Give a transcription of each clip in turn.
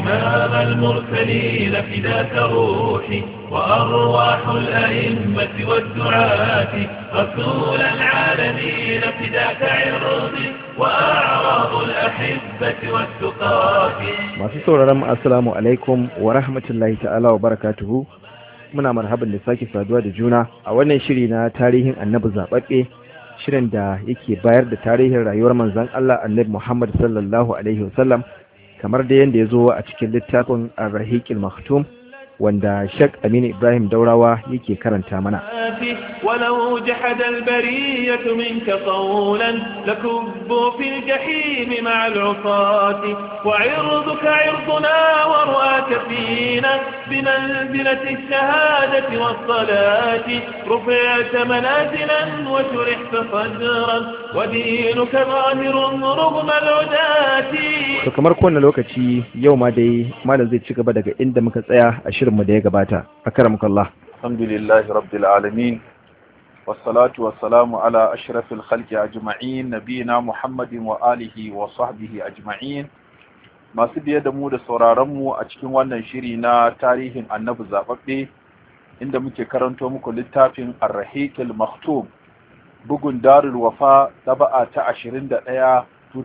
إمام المرسلين فداك روحي وأرواح الأئمة والدعاة رسول العالمين فداك عرضي وأعراض الأحبة والتقاة masu sauraron mu assalamu alaikum wa rahmatullahi ta'ala wa barakatuhu muna marhaban da sake saduwa da juna a wannan shiri na tarihin annabi zababbe shirin da yake bayar da tarihin rayuwar manzon Allah annabi Muhammad sallallahu alaihi wasallam kamar da yanda ya zo a cikin littafin Ar-Rahiqil Maktum wanda Sheikh Aminu Ibrahim Daurawa yake karanta mana ولو جحد البرية منك قولا لكبوا في الجحيم مع العصاة وعرضك عرضنا ورؤاك فينا بمنزلة الشهادة والصلاة رفعت منازلا وشرحت صدرا ودينك ظاهر رغم العداة to kamar kowane lokaci yau ma dai malam zai ci gaba daga inda muka tsaya a shirinmu da ya gabata akramukallah الحمد لله رب العالمين والصلاة والسلام على أشرف الخلق أجمعين نبينا محمد وآله وصحبه أجمعين masu biye da mu da sauraronmu a cikin wannan shiri na tarihin annabi zaɓaɓɓe inda muke karanto muku littafin arrahikil maktum bugun darul wafa taba'a ta 21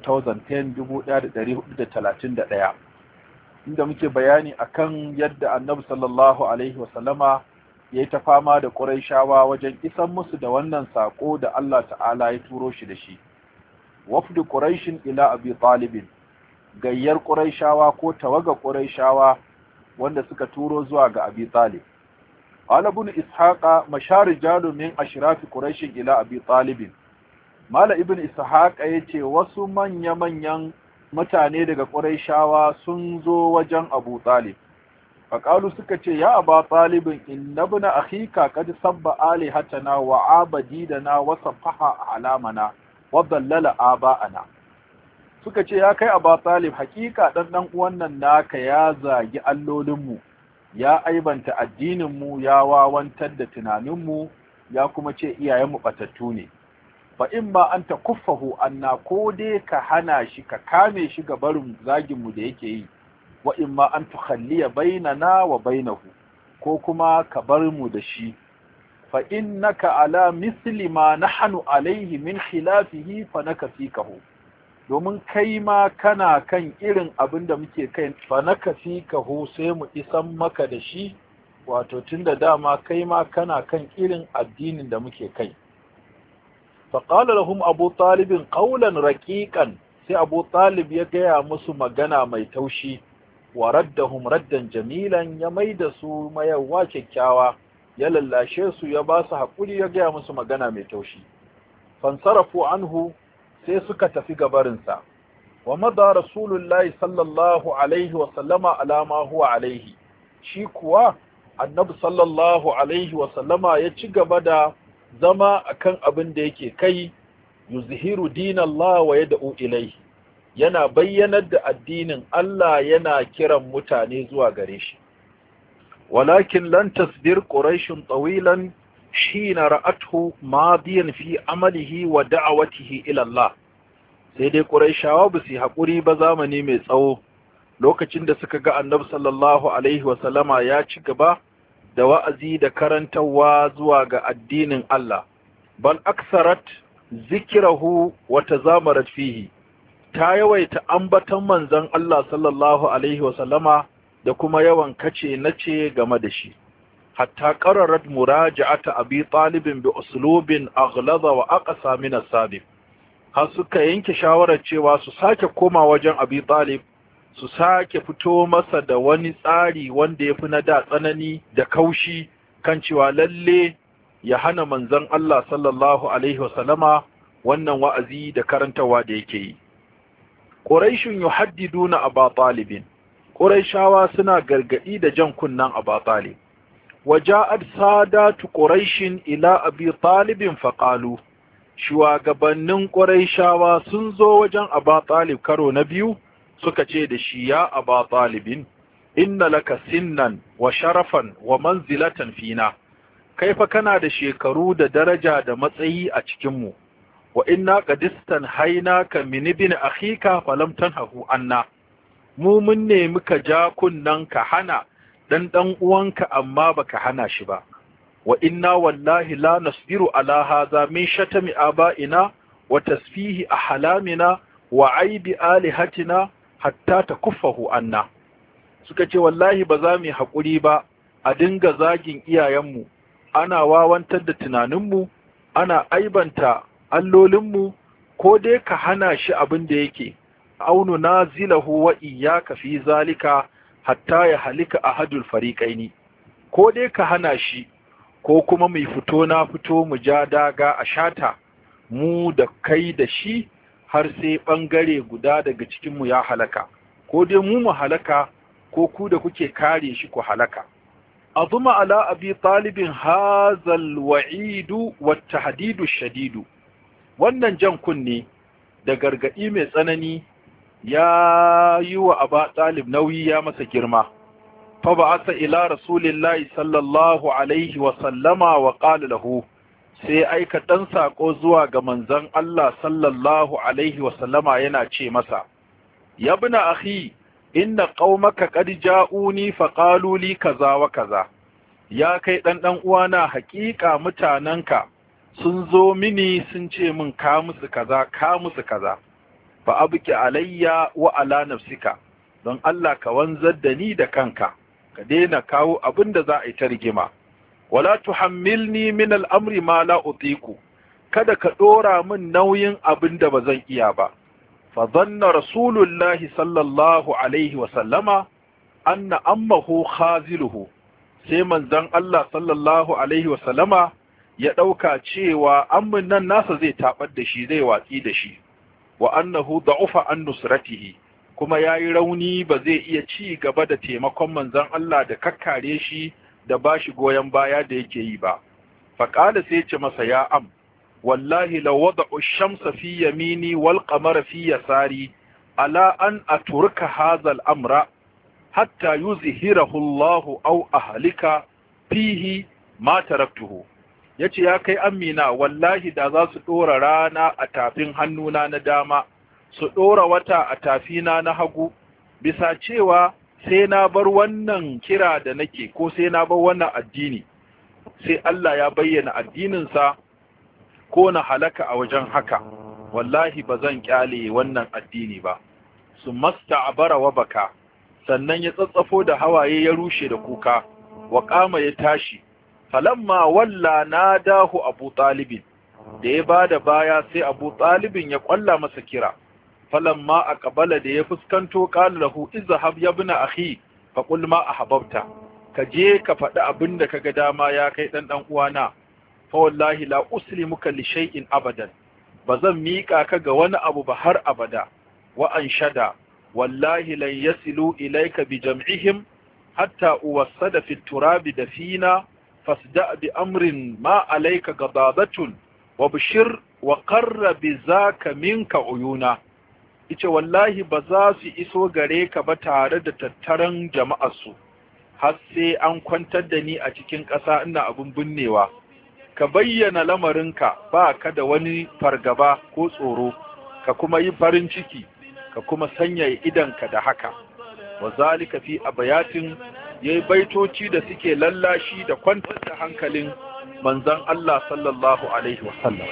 2010 1431 inda muke bayani akan yadda annabi sallallahu alaihi wasallama ya yi ta fama da ƙuraishawa wajen isan musu da wannan saƙo da Allah ta'ala ya turo shi da shi wafdu ƙuraishin ila abi talibin gayyar ƙuraishawa ko tawaga ƙuraishawa wanda suka turo zuwa ga abi talib qala ibn ishaqa mashar rijalu min ashrafi quraishin ila abi talibin mala ibn ishaqa yace wasu manya manyan mutane daga ƙuraishawa sun zo wajen abu talib faƙalu suka ce ya aba ɗalibin inna bina akhika kad sabba alihatana wa abadidana wa safaha alamana wa dallala aba'ana suka ce ya kai aba ɗalib hakika dan dan uwan nan naka ya zagi allolinmu ya aibanta addininmu ya wawantar da tunaninmu ya kuma ce iyayenmu batattu ne fa in ma anta kuffahu anna ko dai ka hana shi ka kame shi ga barin zaginmu da yake yi wa imma an tukhalliya bainana wa bainahu ko kuma ka bar mu da shi fa innaka ala misli ma nahnu alaihi min khilafihi fa nakafikahu domin kai ma kana kan irin abin da muke kai fa nakafikahu sai mu isan maka da shi wato tunda dama kai ma kana kan irin addinin da muke kai fa qala lahum abu talibin qawlan raqiqan sai abu talib ya gaya musu magana mai taushi wa raddahum raddan jamilan ya maida su mayawa kyakkyawa ya lallashe su ya ba su haƙuri ya gaya musu magana mai taushi fansarafu anhu sai suka tafi gabarinsa wa madha rasulullahi sallallahu alaihi wa sallama alama huwa alaihi shi kuwa annabi sallallahu alaihi wa sallama ya ci gaba da zama akan abin da yake kai yuzhiru dinallahi wa yad'u ilaihi yana bayyanar da addinin Allah yana kiran mutane zuwa gare shi walakin lan tasbir quraishun tawilan hina ra'athu madiyan fi amalihi wa da'awatihi ila Allah sai dai quraishawa ba su hakuri ba zamani mai tsawo lokacin da suka ga annabi sallallahu alaihi wa sallama ya ci gaba da wa'azi da karantawa zuwa ga addinin Allah bal aksarat zikrahu wa tazamarat fihi ta yawaita ambaton manzon Allah sallallahu alaihi wasallama da kuma yawan kace nace game da shi hatta qararat muraja'ata abi talibin bi uslubin aghlaza wa aqsa min as-sabiq har suka yanke shawarar cewa su sake koma wajen abi talib su sake fito masa da wani tsari wanda yafi na da tsanani da kaushi kan cewa lalle ya hana manzon Allah sallallahu alaihi wasallama wannan wa'azi da karantawa da yake yi Quraishun yuhaddiduna Aba Talibin Quraishawa suna gargadi da jan kunnan Aba Talib waja'at sadatu Quraishin ila Abi Talibin faqalu shugabannin Quraishawa sun zo wajen Aba Talib karo na biyu suka ce da shi ya Aba Talibin inna laka sinnan wa sharafan wa manzilatan fina kai fa kana da shekaru da daraja da matsayi a cikinmu wa inna qadistan hainaka min ibn akhika falam tanhahu anna mu mun nemi ka ja kunnan ka hana dan dan uwanka amma baka hana shi ba wa inna wallahi la nasbiru ala hadha min shatami aba'ina wa tasfihi ahlamina wa aibi alihatina hatta takuffahu anna suka ce wallahi ba za mu yi haƙuri ba a dinga zagin iyayenmu ana wawantar da tunaninmu ana aibanta allolinmu ko dai ka hana shi abin da yake aunu nazilahu wa iyyaka fi zalika hatta ya halika ahadul fariqaini ko dai ka hana shi ko kuma mai fito na fito mu ja daga a shata mu da kai da shi har sai bangare guda daga cikin mu ya halaka ko dai mu mu halaka ko ku da kuke kare shi ku halaka azuma ala abi talibin hazal wa'idu wa tahdidu shadidu wannan jan kunne da gargadi mai tsanani ya yi wa aba talib nauyi ya masa girma fa ba'atha ila rasulillahi sallallahu alaihi wa sallama wa qala lahu sai aika dan sako zuwa ga manzon Allah sallallahu alaihi wa sallama yana ce masa yabna akhi inna qaumaka qad ja'uni fa qalu li kaza wa kaza ya kai dan dan uwana haƙiƙa mutananka sun zo mini sun ce min ka musu kaza ka musu kaza fa abki alayya wa ala nafsika don Allah ka wanzar da ni da kanka ka daina kawo abin da za a yi ta rigima wala tuhammilni min al'amri ma la utiku kada ka dora min nauyin abin da ba zan iya ba fa dhanna rasulullahi sallallahu alaihi wa sallama anna ammahu khaziluhu sai manzon Allah sallallahu alaihi wa sallama ya dauka cewa ammin nan nasa zai tabar da shi zai watsi da shi wa annahu da'ufa an nusratihi kuma yayi rauni ba zai iya ci gaba da taimakon manzon Allah da kakkare shi da bashi goyen baya da yake yi ba faqala sai ce masa ya am wallahi law wada'u ash-shamsa fi yamini wal qamara fi yasari ala an aturka hadha al-amra hatta yuzhirahu Allah aw ahlika fihi ma taraktuhu yace ya kai amina wallahi da za su dora rana a tafin hannuna na dama su dora wata a tafina na hagu bisa cewa sai na bar wannan kira da nake ko sai na bar wannan addini sai Allah ya bayyana addininsa ko na halaka a wajen haka wallahi ba zan kyale wannan addini ba su masta abara wa baka sannan ya tsatsafo da hawaye ya rushe da kuka wa kama ya tashi falamma walla nadahu abu talibin da ya bada baya sai abu talibin ya kwalla masa kira falamma aqbala da ya fuskanto qala lahu izhab ya ibn akhi fa qul ma ahbabta ka je ka faɗi abin da kaga dama ya kai dan dan uwana fa wallahi la uslimuka li shay'in abadan bazan miƙa ka ga wani abu ba har abada wa anshada wallahi lan yasilu ilayka bi jam'ihim hatta uwassada fi turabi dafina fasda bi amrin ma alayka gadadatun wa bishir wa qarra bi zaka minka uyuna ice wallahi ba za su iso gare ka ba tare da tattaran jama'arsu har sai an kwantar da ni a cikin ƙasa ina abin binnewa ka bayyana lamarinka ba ka da wani fargaba ko tsoro ka kuma yi farin ciki ka kuma sanya idanka da haka wa zalika fi abayatin yayi baitoci da suke lallashi da kwantar da hankalin manzon Allah sallallahu alaihi wasallam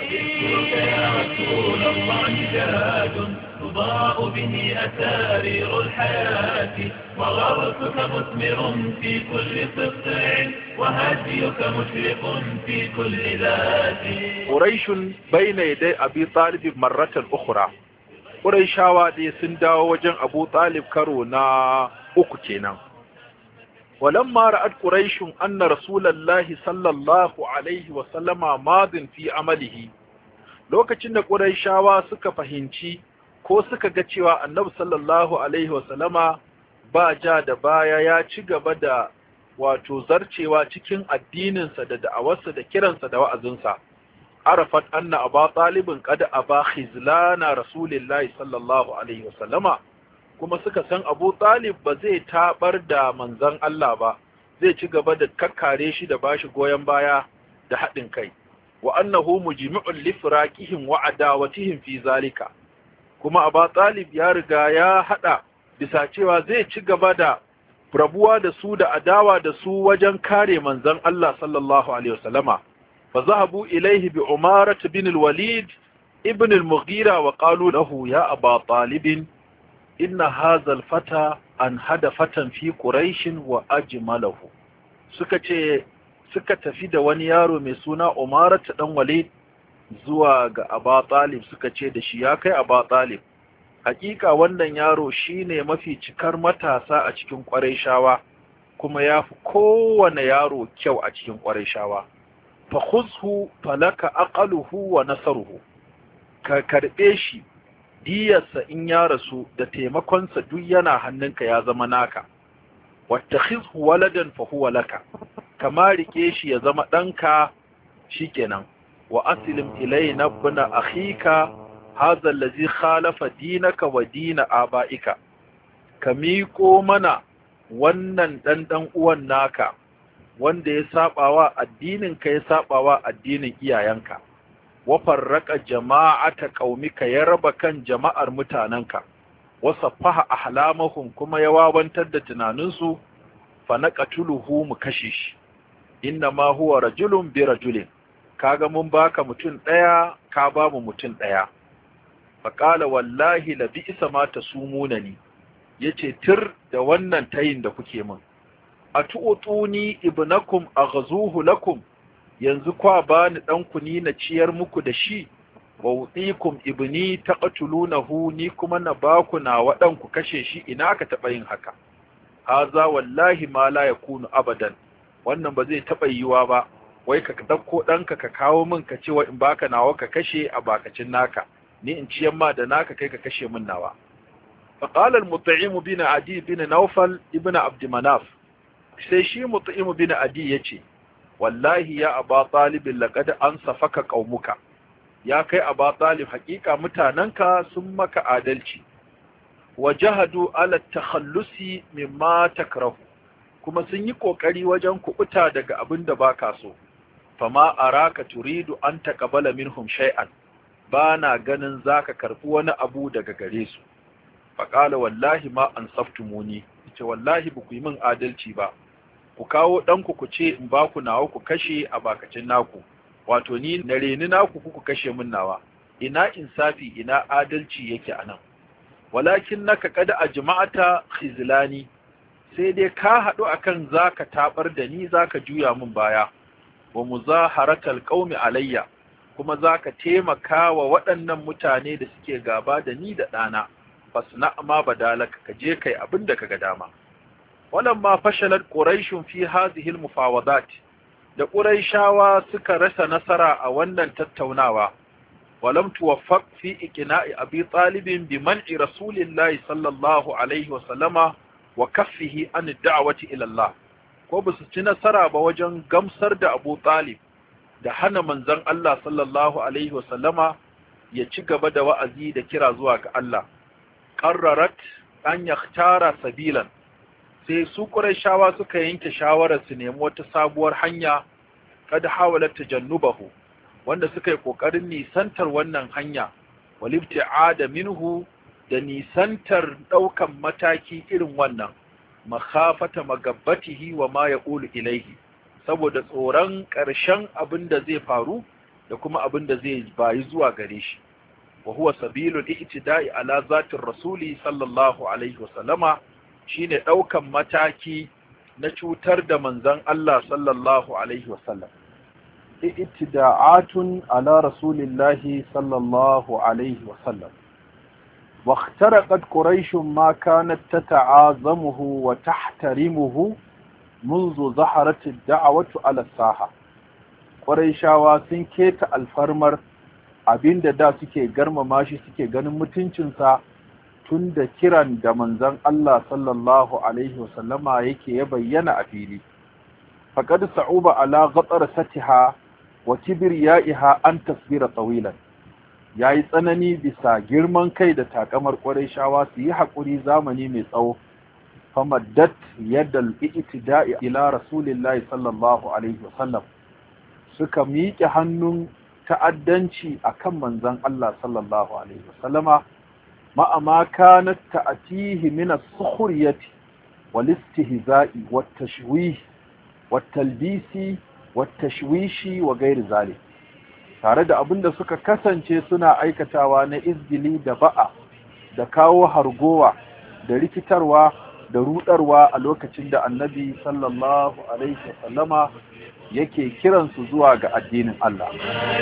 تضاء به أسارير الحياة وغرسك مثمر في كل قطع وهديك مشرق في كل ذات قريش بين يدي أبي طالب مرة أخرى قريشاوا دي سنداو وجن أبو طالب كرونا أكتنا ولما رأت قريش أن رسول الله صلى الله عليه وسلم ماض في عمله lokacin da ƙurayshawa suka fahimci ko suka ga cewa annabi sallallahu alaihi wasallama ba ja da baya ya ci gaba da wato zarcewa cikin addininsa da da'awarsa da kiransa da wa'azinsa arafat anna aba talibin qad aba khizlana rasulillahi sallallahu alaihi wasallama kuma suka san abu talib ba zai tabar da manzon Allah ba zai ci gaba da kakkare shi da bashi goyon baya da haɗin kai wa annahu mujmi'un li firaqihim wa adawatihim fi zalika kuma Aba Talib ya riga ya hada bisa cewa zai ci gaba da rabuwa da su da adawa da su wajen kare manzon Allah sallallahu alaihi wasallama fa zahabu ilaihi bi umarat bin al-walid ibn al-mughira wa qalu lahu ya aba talib inna hadha al-fata an hada fatan fi quraish wa ajmalahu suka ce suka tafi da wani yaro mai suna umarat dan walid zuwa ga aba talib suka ce da shi ya kai aba talib hakika wannan yaro shine mafi cikar matasa a cikin shawa, kuma yafi kowane yaro kyau a cikin shawa. fa khuzhu falaka aqaluhu wa nasaruhu ka karbe shi diyarsa in ya rasu da taimakonsa duk yana hannunka ya zama naka wattakhizhu waladan fa huwa laka kama rike shi ya zama danka shikenan wa aslim ilayna ibn akhika hadha allazi khalafa dinaka wa dina abaika ka miƙo mana wannan dan dan uwan naka wanda ya sabawa addinin ka ya sabawa addinin iyayenka wa farraqa jama'ata qaumika ya raba kan jama'ar mutananka wa saffaha ahlamahum kuma ya wawantar da tunaninsu fa naqatuluhu mu kashe shi inna ma huwa rajulun bi rajulin kaga mun baka mutum daya ka ba mu mutum daya faƙala wallahi la bi isa ma ta sumuna ni yace tir da wannan tayin da kuke min atu'tuni ibnakum aghzuhu lakum yanzu kwa bani dan ku ni na ciyar muku da shi wa utikum ibni taqtulunahu ni kuma na baku na wadan ku kashe shi ina ka taba yin haka haza wallahi ma la yakunu abadan wannan ba zai taba yiwa ba wai ka dauko danka ka kawo min ka ce wa in baka nawa ka kashe a bakacin naka ni in ciyan ma da naka kai ka kashe min nawa فقال المطعم بن عدي بن نوفل ابن عبد مناف sai shi mut'im bin adi yace wallahi ya aba talib laqad ansafaka qaumuka ya kai aba talib hakika mutananka sun maka adalci wajahadu ala takhallusi mimma takrahu kuma sun yi kokari wajen kubuta daga abin da baka so fama araka turidu an taqabala minhum shay'an bana ganin zaka karbi wani abu daga gare su faqala wallahi ma ansaftumuni ce wallahi ba ku yi min adalci ba ku kawo ɗanku ku ce in ba ku nawa ku kashe a bakacin naku wato ni na reni naku ku ku kashe min nawa ina insafi ina adalci yake anan walakin naka kada a jama'ata khizlani sai dai ka haɗu akan zaka tabar da ni zaka juya min baya wa muzaharatal qaumi alayya kuma zaka taimaka wa waɗannan mutane da suke gaba da ni da ɗana fasna ma badalaka ka je kai abin da kaga dama walamma fashalat quraish fi hadhihi almufawadat da quraishawa suka rasa nasara a wannan tattaunawa walam tuwaffaq fi iqna'i abi talib bi man'i rasulillahi sallallahu alaihi wa sallama wa kaffihi an da'wati ila Allah ko ba su ci nasara ba wajen gamsar da Abu Talib da hana manzon Allah sallallahu alaihi wa sallama ya ci gaba da wa'azi da kira zuwa ga Allah qarrarat an yakhtara sabilan sai su Qurayshawa suka yanke shawarar su nemi wata sabuwar hanya kad hawalat tajannubahu wanda suka yi kokarin nisantar wannan hanya walibti'ada minhu da nisantar daukan mataki irin wannan makhafata magabbatihi wa ma yaqulu ilaihi saboda tsoron ƙarshen abin da zai faru da kuma abin da zai bayi zuwa gare shi wa huwa sabilul i'tida'i ala zatir rasuli sallallahu alaihi wasallama shine daukan mataki na cutar da manzon Allah sallallahu alaihi wasallam i'tida'atun ala rasulillahi sallallahu alaihi wasallam واخترقت قريش ما كانت تتعاظمه وتحترمه منذ ظهرت الدعوة على الساحة قريشاوا sun keta alfarmar abinda da suke garmama shi suke ganin mutuncinsa tun da kiran da manzon Allah sallallahu alaihi wasallama yake ya bayyana a fili faqad sa'uba ala ghatar satiha wa kibriyaiha an tasbira tawilan yayi tsanani bisa girman kai da takamar shawa su yi hakuri zamani mai tsawo famaddat yadda i'tida'i ila rasulillahi sallallahu alaihi wasallam suka miƙe hannun ta'addanci akan manzon Allah sallallahu alaihi wasallama ma'a ma kanat ta'tihi min as-sukhriyati wal istihza'i wat tashwih wat talbisi wat tashwishi wa ghairi zalik tare da abinda suka kasance suna aikatawa na izgili da ba'a da kawo hargowa da rikitarwa da rudarwa a lokacin da annabi sallallahu alaihi wasallama yake kiransu zuwa ga addinin Allah.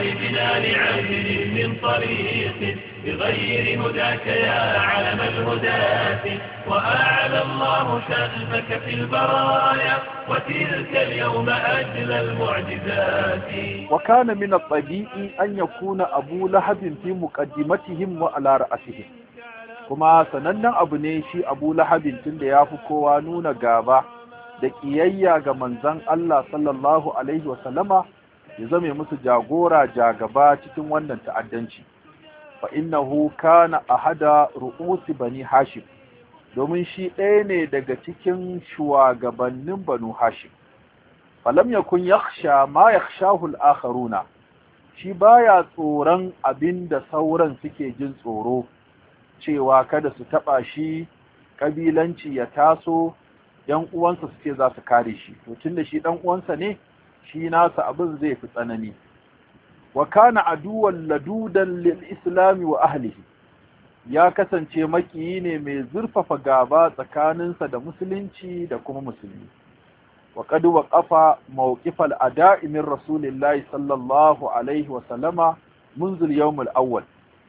بغير هداك يا علم الهداة وأعلى الله شأنك في البرايا وتلك اليوم أجل المعجزات وكان من الطبيعي أن يكون أبو لهب في مقدمتهم وعلى رأسهم kuma sanannen abu ne shi abu lahabin tun da ya fi kowa nuna gaba da ƙiyayya ga manzan Allah sallallahu Alaihi wasallama ya zame musu jagora jagaba cikin wannan ta'addanci fa innahu kana ahada ru'usi bani hashim domin shi ɗaya ne daga cikin shugabannin banu hashim falam yakun yakhsha ma yakhshahu al-akharuna shi baya tsoron abinda sauran suke jin tsoro cewa kada su taba shi kabilanci ya taso yan uwansa su ce za su kare shi to tunda shi dan uwansa ne shi nasa abin zai fi tsanani wa kana aduwan ladudan lil islami wa ahlihi ya kasance makiyi ne mai zurfafa gaba tsakaninsa da musulunci da kuma musulmi wa qad waqafa mawqifal ada'i min rasulillahi sallallahu alaihi wa sallama منذ اليوم الأول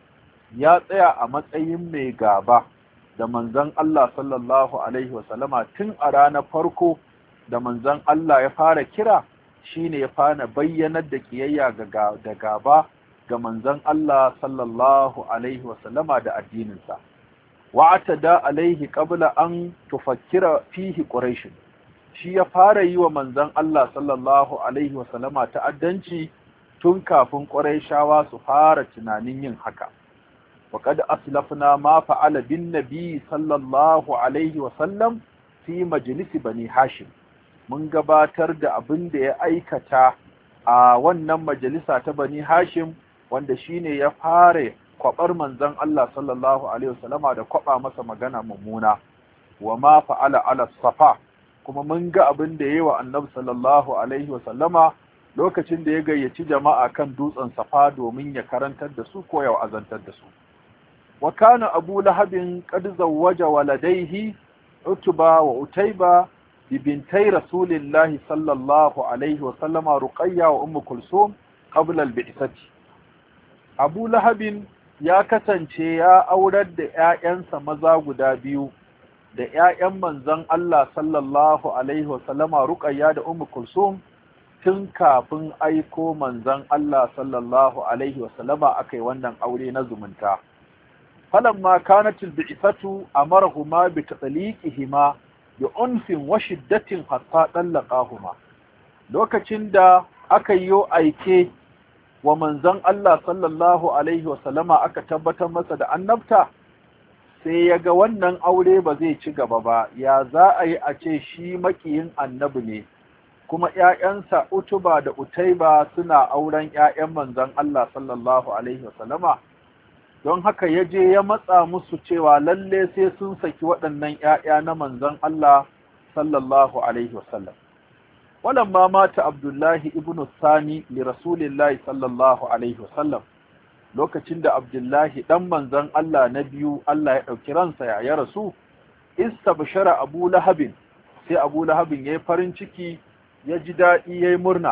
ya tsaya a matsayin mai gaba da manzon Allah sallallahu alaihi wasallama tun a ranar farko da manzon Allah ya fara kira shine ya fara bayyanar da kiyayya da gaba ga manzon Allah sallallahu alaihi wasallama da addininsa wa'atada alaihi qabla an tufakkira fihi quraish shi ya fara yi wa manzon Allah sallallahu alaihi wasallama ta'addanci tun kafin quraishawa su fara tunanin yin haka وقد أسلفنا ما فعل بالنبي صلى الله عليه وسلم في مجلس بني هاشم mun gabatar da abin da ya aikata a wannan majalisa ta bani hashim wanda shine ya fara kwabar manzon Allah sallallahu alaihi wasallama da kwaba masa magana mummuna wa ma fa'ala ala safa kuma mun ga abin da yayi wa annabi sallallahu alaihi wasallama lokacin da ya gayyaci jama'a kan dutsen safa domin ya karantar da su ko ya azantar da su وكان أبو لهب قد زوج ولديه عتبة وأتيبة ببنتي رسول الله صلى الله عليه وسلم رقية وأم كلثوم قبل البعثة أبو لهب ya kasance ya aurar da ‘ya'yansa maza guda biyu da ‘ya'yan manzon Allah sallallahu Alaihi wasallama Ruqayya da Ummu Kulsum tun kafin aiko manzon Allah sallallahu Alaihi wasallama aka yi wannan aure na zumunta. فلما كانت البعثة أمرهما بتطليقهما بعنف وشدة حتى طلقاهما lokacin da aka yi aike wa manzon Allah sallallahu alaihi wasallama aka tabbatar masa da annabta sai ya ga wannan aure ba zai ci gaba ba ya za a yi a ce shi makiyin annabi ne kuma ‘ya'yansa utuba da utaiba suna auren ‘ya'yan manzon Allah sallallahu alaihi wasallama don haka ya je ya matsa musu cewa lalle sai sun saki waɗannan ‘ya'ya na manzon Allah sallallahu Alaihi wasallam. Walamma mata Abdullahi ibn Sani li Rasulillahi sallallahu Alaihi wasallam lokacin da Abdullahi ɗan manzon Allah na biyu Allah ya ɗauki ransa ya ya rasu, ista bishara Abu Lahabin, sai Abu Lahabin ya yi farin ciki ya ji daɗi ya yi murna.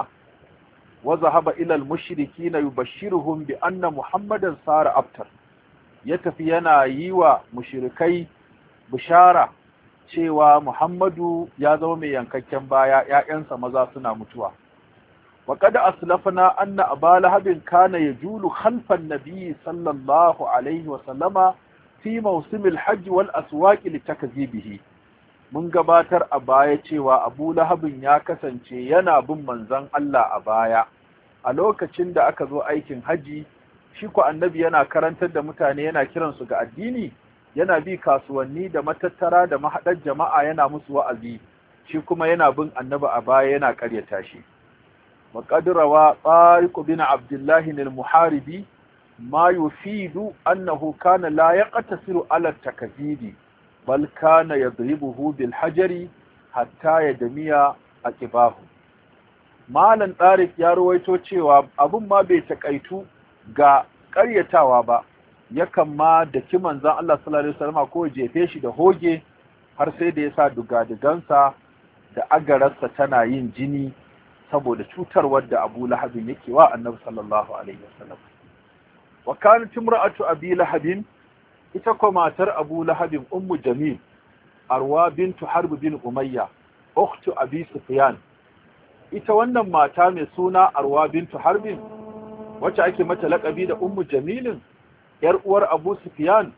وذهب إلى المشركين يبشرهم بأن محمدا صار أبتر يتفي yana yi wa mushrikai bishara cewa Muhammadu ya zama mai yankakken baya ƴaƴansa maza suna mutuwa wa qad aslafna anna aba lahabin kana yajulu khalfan nabiy sallallahu alaihi wa sallama fi mawsimil hajj wal aswaq litakzibihi mun gabatar a baya cewa Abu Lahabin ya kasance yana bin manzon Allah a baya a lokacin da aka zo aikin haji shi ko annabi yana karantar da mutane yana kiransu ga addini yana bi kasuwanni da matattara da mahaɗar jama'a yana musu wa'azi shi kuma yana bin annabi a baya yana ƙaryata shi wa qadrawa tariq bin abdullah al-muharibi ma yufidu annahu kana la yaqtasiru ala takzidi bal kana yadribuhu bil hajari hatta yadmiya aqibahu malan tariq ya rawaito cewa abun ma bai takaitu ga ƙaryatawa ba yakan ma da ki manzon Allah sallallahu alaihi wasallam ko jefe shi da hoge har sai da yasa dugadigansa da agararsa tana yin jini saboda cutarwar da Abu Lahab yake wa Annabi sallallahu alaihi wasallam wa kanat imra'atu Abi Lahab ita ko matar Abu Lahab ummu Jamil Arwa bintu Harb bin Umayya ukhtu Abi Sufyan ita wannan mata mai suna Arwa bintu Harb wacce ake mata laƙabi da ummu Jamilin yar uwar Abu Sufyan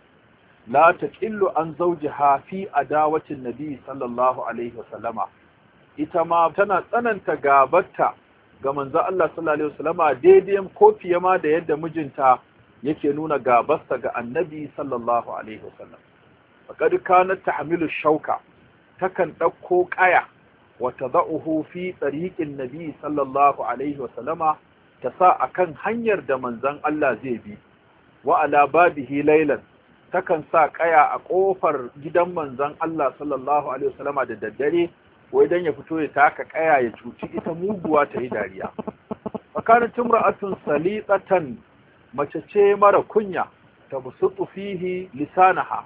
la taqillu an zawjiha fi adawatin nabi sallallahu alaihi wasallama ita ma tana tsananta gabarta ga manzo Allah sallallahu alaihi wasallama daidai ko fiye ma da yadda mijinta yake nuna gabarsa ga annabi sallallahu alaihi wasallam faqad kanat tahmilu shauka takan dauko kaya wa tad'uhu fi tariqin nabi sallallahu alaihi wasallama ta sa akan hanyar da manzon Allah zai bi wa ala babihi laylan takan sa kaya a kofar gidan manzon Allah sallallahu alaihi wasallama da daddare wai dan ya fito ya taka kaya ya cuci ita muguwa ta yi dariya fakanat imra'atun salitatan mace ce mara kunya ta busutu fihi lisanaha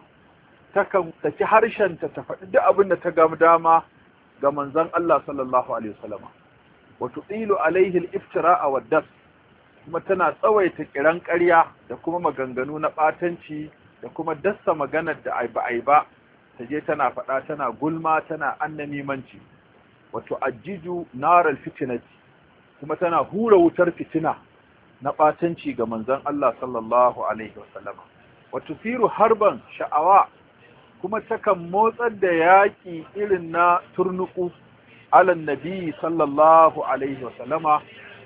takan saki harshenta ta faɗi duk abin da ta ga dama ga manzon Allah sallallahu alaihi wasallama wa tudilu alaihi al-iftira'a wad-das kuma tana tsawaita kiran ƙarya da kuma maganganu na ɓatanci da kuma dassa maganar da ai ba ai ba ta je tana faɗa tana gulma tana annamimanci wato ajiju naral fitinati kuma tana hura wutar fitina na ɓatanci ga manzon Allah sallallahu alaihi wasallam wato firu harban sha'awa kuma takan motsar da yaƙi irin na turnuku alan nabi sallallahu alaihi wasallama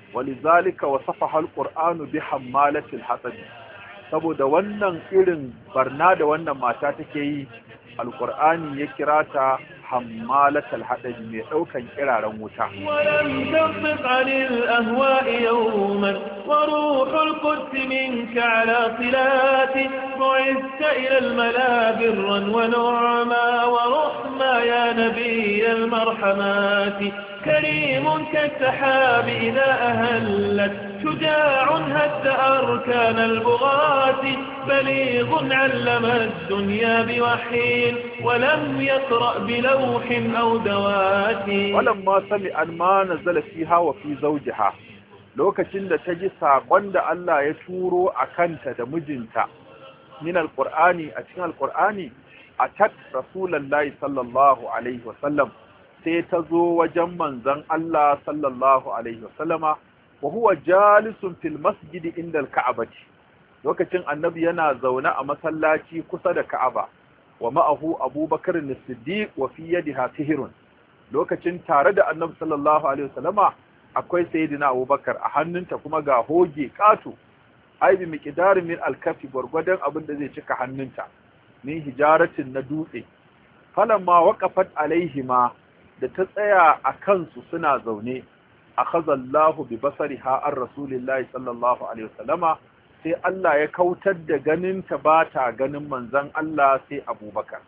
ولذلك وصفها القرآن بحمالة الحطب saboda wannan irin barna da wannan mata take yi alqur'ani ya kira ta hammalatal hadabi mai daukan kiraren wuta ولم تنطق عن الأهواء يوما وروح القدس منك على صلات بعثت إلى الملا برا ونعما ورحما يا نبي المرحمات كريم كالسحاب إذا أهلت شجاع هد أركان البغاة بليغ علم الدنيا بوحي ولم يقرأ بلوح أو دوات ولما سمع ما نزل فيها وفي زوجها lokacin da ta ji saƙon da Allah ya turo a kanta da mijinta min alƙur'ani a cikin alƙur'ani a tat rasulallahi sallallahu alaihi wasallam sai ta zo wajen manzon Allah sallallahu alaihi wasallama wa huwa jalisun fil masjidi inda al-ka'bati lokacin annabi yana zaune a masallaci kusa da Ka'aba wa ma'ahu Abubakar as-Siddiq wa fi yadiha sihrun lokacin tare da annabi sallallahu alaihi wasallama akwai sayyidina Abubakar a hannunta kuma ga hoge katu ai bi miqdarin min al-kafi gurgudan abin da zai cika hannunta min hijaratin na dutse falamma waqafat alaihima da ta tsaya a kansu suna zaune akhazallahu bi basariha an rasulillahi sallallahu alaihi wasallama sai Allah ya kautar da ganin ta ba ta ganin manzon Allah sai Abubakar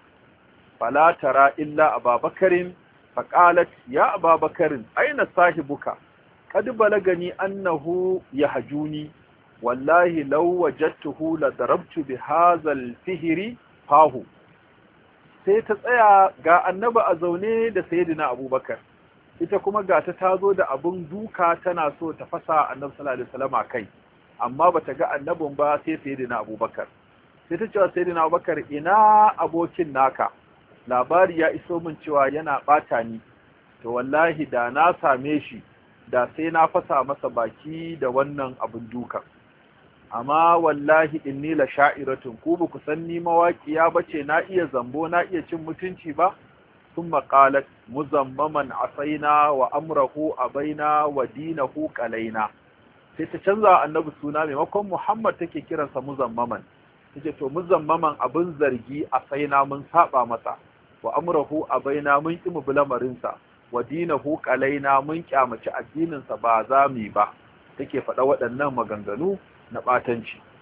fala tara illa Abubakarin faqalat ya Abubakarin aina sahibuka qad balagani annahu yahjuni wallahi law wajadtuhu la darabtu bi hadha al-fihri fahu sai ta tsaya ga annaba a zaune da sayyidina abubakar ita kuma ga ta tazo da abun duka tana so ta fasa annabi sallallahu alaihi wasallam kai amma bata ga annabin ba sai sayyidina abubakar sai ta cewa sayyidina abubakar ina abokin naka labari ya iso min cewa yana bata ni to wallahi da na same shi da sai na fasa masa baki da wannan abun dukan amma wallahi inni la sha'iratun ku ba ku san ni mawaƙiya bace na iya zambo na iya cin mutunci ba thumma qalat muzammaman asaina wa amrahu abaina wa dinahu qalaina sai ta canza annabi suna maimakon Muhammad take kiransa muzammaman tace to muzammaman abin zargi asaina mun saba masa wa amrahu abaina mun ki mu bulamarin sa wa dinahu qalaina mun kyamaci addinin sa ba za mu ba take faɗa waɗannan maganganu na ɓatanci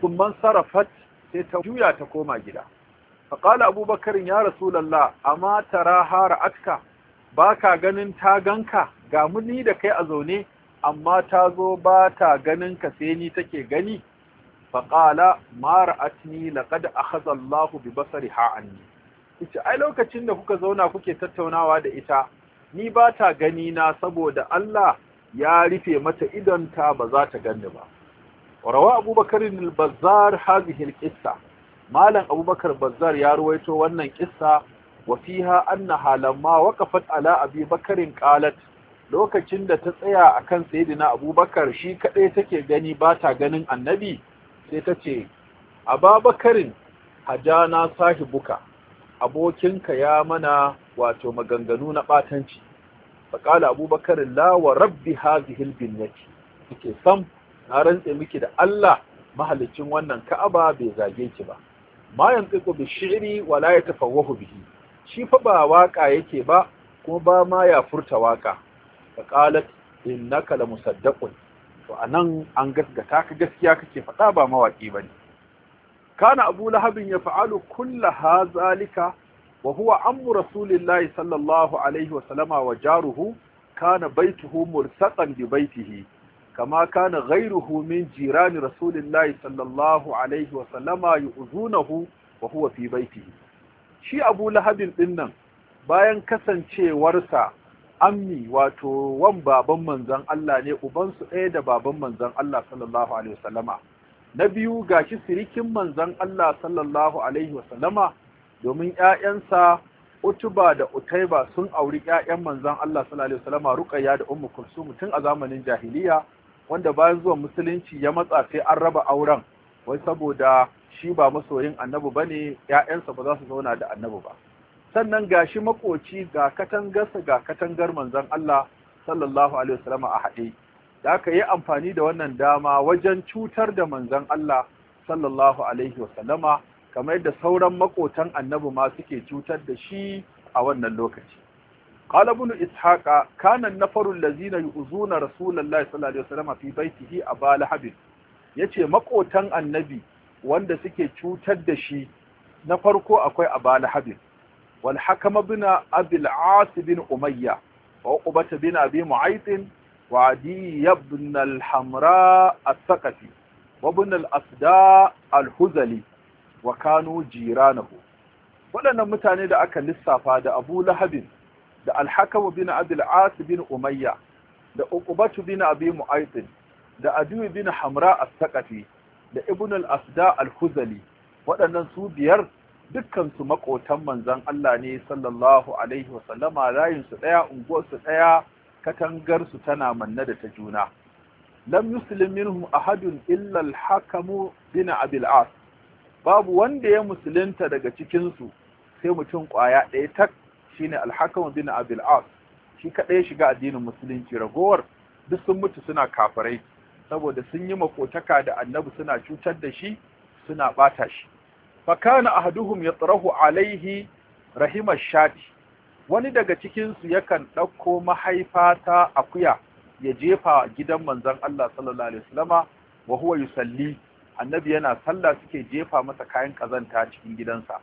sun man sarafat sai ta juya ta koma gida faƙala abubakar ya rasulallah amma tara hara atka ba ka ganin ta ganka ga muni da kai a zaune amma ta zo ba ta ganin ka sai ni take gani faƙala mara atni laƙad akhadha Allahu bi basariha anni ita ai lokacin da kuka zauna kuke tattaunawa da ita ni ba ta gani na saboda Allah ya rufe mata idonta ba za ta ganni ba rawa abubakar al-bazzar hadhihi al-qissa malam abubakar bazzar ya ruwaito wannan kissa wa fiha annaha lamma waqafat ala abi bakarin qalat lokacin da ta tsaya akan sayyidina abubakar shi kadai take gani ba ta ganin annabi sai ta ce ababakarin hajana sahibuka abokinka ya mana wato maganganu na batanci faƙala abubakar la wa rabbi hazihil binnati yake sam na rantse miki da Allah mahalicin wannan ka'aba bai zage ki ba ma yantiqu bi shi'ri wa la yatafawwahu bihi shi fa ba waka yake ba kuma ba ma ya furta waka faqalat innaka la musaddaqun to anan an gaskata ka gaskiya kake faɗa ba mawaki bane kana abu lahabin ya fa'alu kulla hazalika wa huwa ammu rasulillahi sallallahu alaihi wasallama wa jaruhu kana baituhu mursaqan bi baitihi kama kana ghayruhu min jirani rasulillahi sallallahu alaihi wasallama yu'zunahu wa huwa fi baitihi shi abu lahabin dinnan bayan kasancewarsa ammi wato wan baban manzon Allah ne ubansu ɗaya da baban manzon Allah sallallahu alaihi wasallama na biyu gashi sirikin manzon Allah sallallahu alaihi wasallama domin ƴaƴansa Utuba da Utaiba sun auri ƴaƴan manzon Allah sallallahu alaihi wasallama Ruqayya da Ummu Kulsum tun a zamanin jahiliya wanda bayan zuwan musulunci ya matsa sai an raba auren wai saboda shi ba masoyin annabi bane ƴaƴansa ba za su zauna da annabi ba sannan gashi makoci ga katangarsa ga katangar manzon Allah sallallahu alaihi wasallama a haɗe da aka yi amfani da wannan dama wajen cutar da manzon Allah sallallahu alaihi wasallama kamar yadda sauran makotan annabi ma suke cutar da shi a wannan lokaci qala ibn ishaqa kana an-nafaru allazina yu'zuna rasulullahi sallallahu alaihi wasallama fi baitihi aba lahab yace makotan annabi wanda suke cutar da shi na farko akwai aba lahab wal hakam ibn abi al-as bin umayya wa uqbah bin abi mu'ayth وعدي بن الحمراء الثقفي وابن الأسداء الهزلي وكانوا جيرانه waɗannan mutane da aka lissafa da Abu Lahabin da Al-Hakam bin Abi al-As bin Umayya da Uqbatu bin Abi Mu'ayth da Adu bin Hamra as-Saqafi da Ibn al-Asda al-Huzali waɗannan su biyar dukkan su makotan manzon Allah ne sallallahu alaihi wa sallama layin su daya unguwar su daya katangarsu tana manne da ta juna lam yuslim minhum ahadun illa al-hakamu bin abil as babu wanda ya musulunta daga cikin su sai mutum kwaya ɗaya tak shine al-hakamu bin abil as shi kadai ya shiga addinin musulunci ragowar duk sun mutu suna kafirai saboda sun yi makotaka da annabi suna cutar da shi suna bata shi fa kana ahaduhum yatrahu alaihi rahima shati wani daga cikinsu yakan ɗauko mahaifa ta akuya ya jefa gidan manzon Allah sallallahu alaihi wasallama wa huwa yusalli annabi yana sallah suke jefa masa kayan kazanta cikin gidansa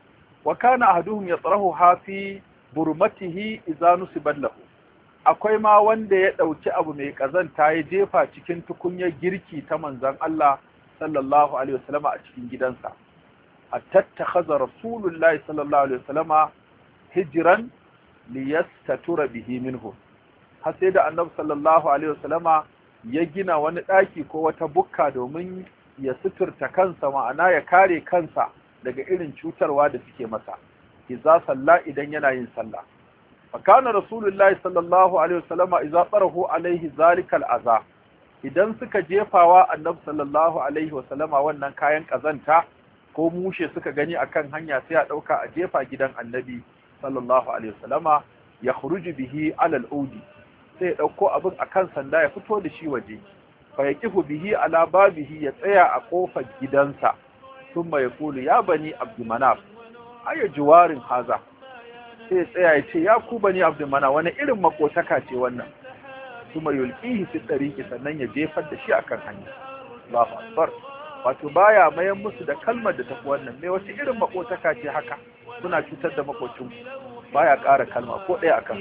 wa kana ahaduhum yatrahu hafi burmatihi idza nusibat lahu akwai ma wanda ya ɗauki abu mai kazanta ya jefa cikin tukunyar girki ta manzon Allah sallallahu alaihi wasallama a cikin gidansa hatta takhadha rasulullahi sallallahu alaihi wasallama hijiran liyastatura bihi minhu har sai da annabi sallallahu alaihi wasallama ya gina wani daki ko wata bukka domin ya suturta kansa ma'ana ya kare kansa daga irin cutarwa da suke masa idza salla idan yana yin sallah fa kana rasulullahi sallallahu alaihi wasallama idza tarahu alaihi zalika al'aza idan suka jefawa annabi sallallahu alaihi wasallama wannan kayan kazanta ko mushe suka gani akan hanya sai a dauka a jefa gidan annabi sallallahu alaihi wasallama ya khuruju bihi ala al-udi sai ya dauko abin akan sanda ya fito da shi waje fa yaqifu bihi ala babihi ya tsaya a kofar gidansa thumma yaqulu ya bani abdumanaf aya juwarin haza sai ya tsaya ya ce ya ku bani abdumanaf wani irin makotaka ce wannan thumma yulqihi fi tariqi sannan ya jefar da shi akan hanya Allahu akbar wato baya mayan musu da kalmar da tafi wannan me wace irin makotaka ce haka kuna cutar da makocin baya ƙara kalma ko ɗaya akan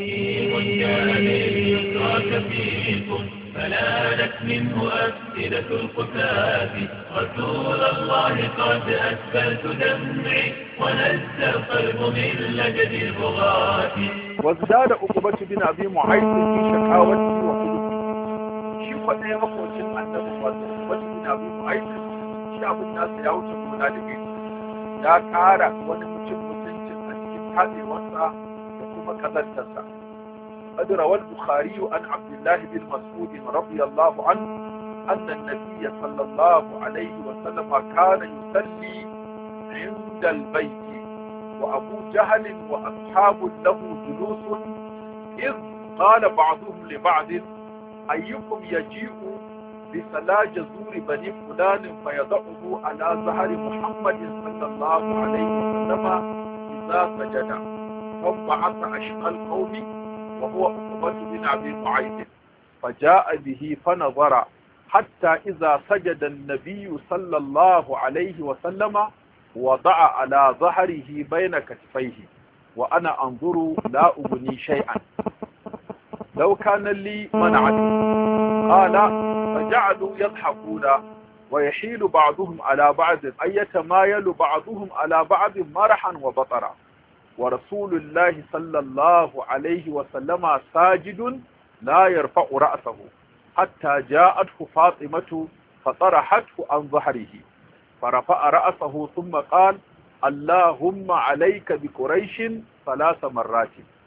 فلانت منه أفئدة القتاة رسول الله قد أسفلت دمعي ونزى القلب من لجد البغاة وازداد عقبة بن أبي معيط في شكاوته وخلقه shi kwaɗaya makocin annabi wato wasu bin abu mu'aikata shi abin nasu ya wuce gona da gani ya ƙara wani mutum mutuncin a cikin taɗewarsa da kuma ƙazantarsa قد روى البخاري عن عبد الله بن مسعود رضي الله عنه أن النبي صلى الله عليه وسلم كان يصلي عند البيت وأبو جهل وأصحاب له جلوس إذ قال بعضهم لبعض أيكم يجيء بصلاة جزور بني فلان فيضعه على ظهر محمد صلى الله عليه وسلم إذا سجد فانبعث أشقى القوم وهو عقبة بن أبي معيط فجاء به فنظر حتى إذا سجد النبي صلى الله عليه وسلم وضع على ظهره بين كتفيه وأنا أنظر لا أبني شيئا لو كان لي منعت قال فجعلوا يضحكون ويحيل بعضهم على بعض أي يتمايل بعضهم على بعض مرحا وبطرا ورسول الله صلى الله عليه وسلم ساجد لا يرفع رأسه حتى جاءته فاطمة فطرحته عن ظهره فرفع رأسه ثم قال اللهم عليك بقريش ثلاث مرات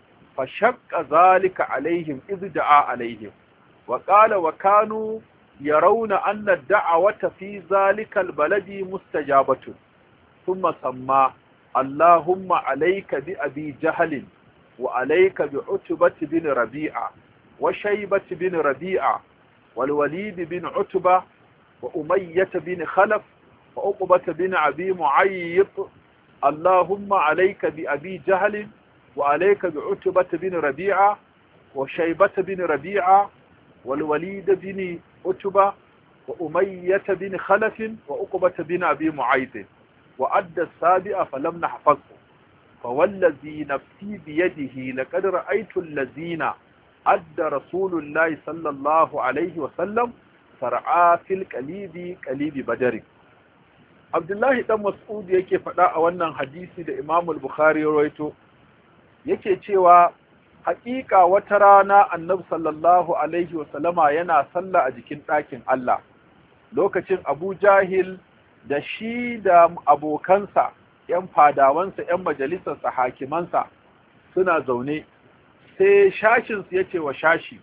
فشق ذلك عليهم إذ دعا عليهم وقال وكانوا يرون أن الدعوة في ذلك البلد مستجابة ثم سمى اللهم عليك بأبي جهل وعليك بعتبة بن ربيعة وشيبة بن ربيعة والوليد بن عتبة وأمية بن خلف وأقبة بن أبي معيط اللهم عليك بأبي جهل وعليك بعتبة بن ربيعة وشيبة بن ربيعة والوليد بن عتبة وأمية بن خلف وأقبة بن أبي معيط وأدى السابع فلم نحفظه فوالذي نفسي بيده لقد رأيت الذين أدى رسول الله صلى الله عليه وسلم فرعا في القليب قليب بدر Abdullahi dan Mas'ud yake faɗa a wannan hadisi da Imam al-Bukhari ya rawaito yake cewa haƙiƙa wata rana Annabi sallallahu alaihi wa sallama yana sallah a jikin ɗakin Allah lokacin Abu Jahil da shi da abokansa ‘yan fadawansa ‘yan majalisarsa hakimansa suna zaune sai shashinsu ya ce wa shashi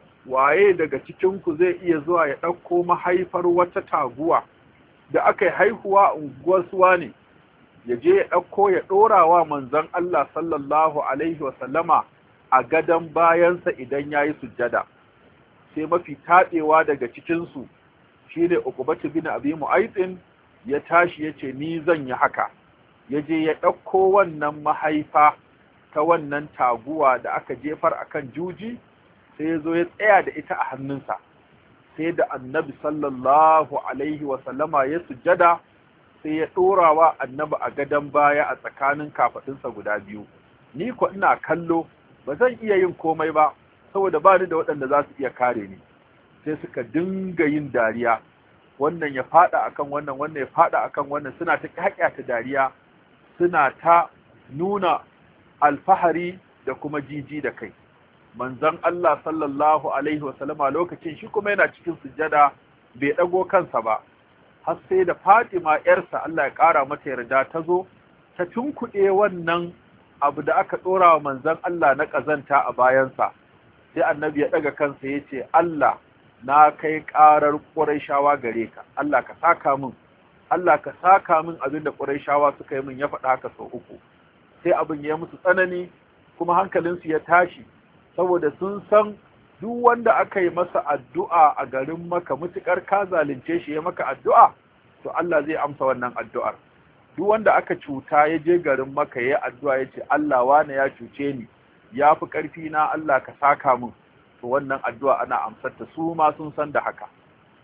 waye daga cikinku zai iya zuwa ya ɗauko mahaifar wata taguwa da aka yi haihuwa unguwar suwa ne ya je ya ɗauko ya ɗora wa manzon Allah sallallahu Alaihi wasallama a gadon bayansa idan ya yi sujjada sai mafi taɗewa daga cikinsu shi ne ukubatu bin abi mu'aitin ya tashi ya ce ni zan yi haka ya je ya ɗauko wannan mahaifa ta wannan taguwa da aka jefar akan juji sai ya zo ya tsaya da ita a hannunsa sai da annabi sallallahu alaihi wasallama ya sujjada sai ya ɗorawa annabi a gadon baya a tsakanin kafaɗinsa guda biyu ni ko ina kallo ba zan iya yin komai ba saboda ba ni da waɗanda za su iya kare ni sai suka dinga yin dariya wannan ya faɗa akan wannan wannan ya faɗa akan wannan suna ta ta dariya suna ta nuna alfahari da kuma jiji da kai manzon Allah sallallahu alaihi wasallama lokacin shi kuma yana cikin sujjada bai dago kansa ba har sai da Fatima yarsa Allah ya kara mata yarda ta zo ta tunkuɗe wannan abu da aka ɗora wa manzon Allah na ƙazanta a bayansa sai annabi ya ɗaga kansa ya ce Allah na kai ƙarar ƙurayshawa gare ka Allah ka saka min Allah ka saka min abin da ƙurayshawa suka yi min ya faɗa haka sau uku sai abin ya musu tsanani kuma hankalinsu ya tashi saboda sun san duk wanda aka yi masa addu'a a garin maka mutukar ka zalunce shi ya maka addu'a to Allah zai amsa wannan addu'ar duk wanda aka cuta ya je garin maka ya addu'a ya ce Allah wane ya cuce ni ya fi ƙarfi na Allah ka saka min to wannan addu'a ana amsar ta su ma sun san da haka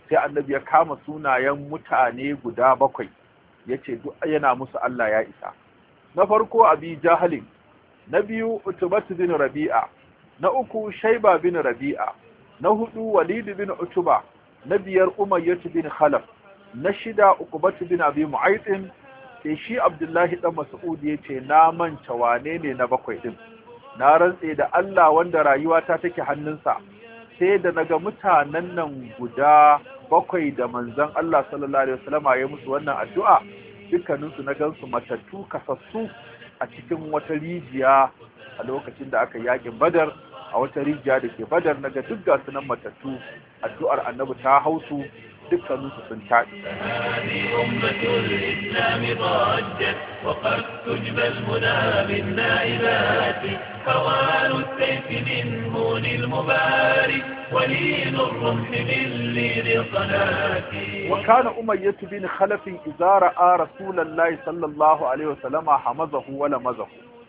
sai annabi ya kama sunayen mutane guda bakwai yace duk yana musu Allah ya isa na farko abi jahalin na biyu utubatu bin rabi'a na uku shaiba bin rabi'a na hudu walid bin utuba na biyar umayyah bin khalaf na shida uqbatu bin abi mu'aytin sai shi abdullahi dan mas'ud yace na manta wane ne na bakwai din na rantse da Allah wanda rayuwata take hannunsa sai da naga mutanen nan guda bakwai da manzon Allah sallallahu alaihi wasallama ya musu wannan addu'a dukkaninsu na gansu matattu kasassu a cikin wata rijiya a lokacin da aka yakin badar a wata rijiya da ke badar naga duk gasu nan matattu addu'ar annabi ta hausu dukkaninsu sun taɗi. هذه أمة الإسلام ضجت وقد تجبى المنى بالنائبات هوان السيف من هون المبارك ولين الرمح من لين الصلاة وكان أمية بن خلف إذا رأى رسول الله صلى الله عليه وسلم حمزه ولمزه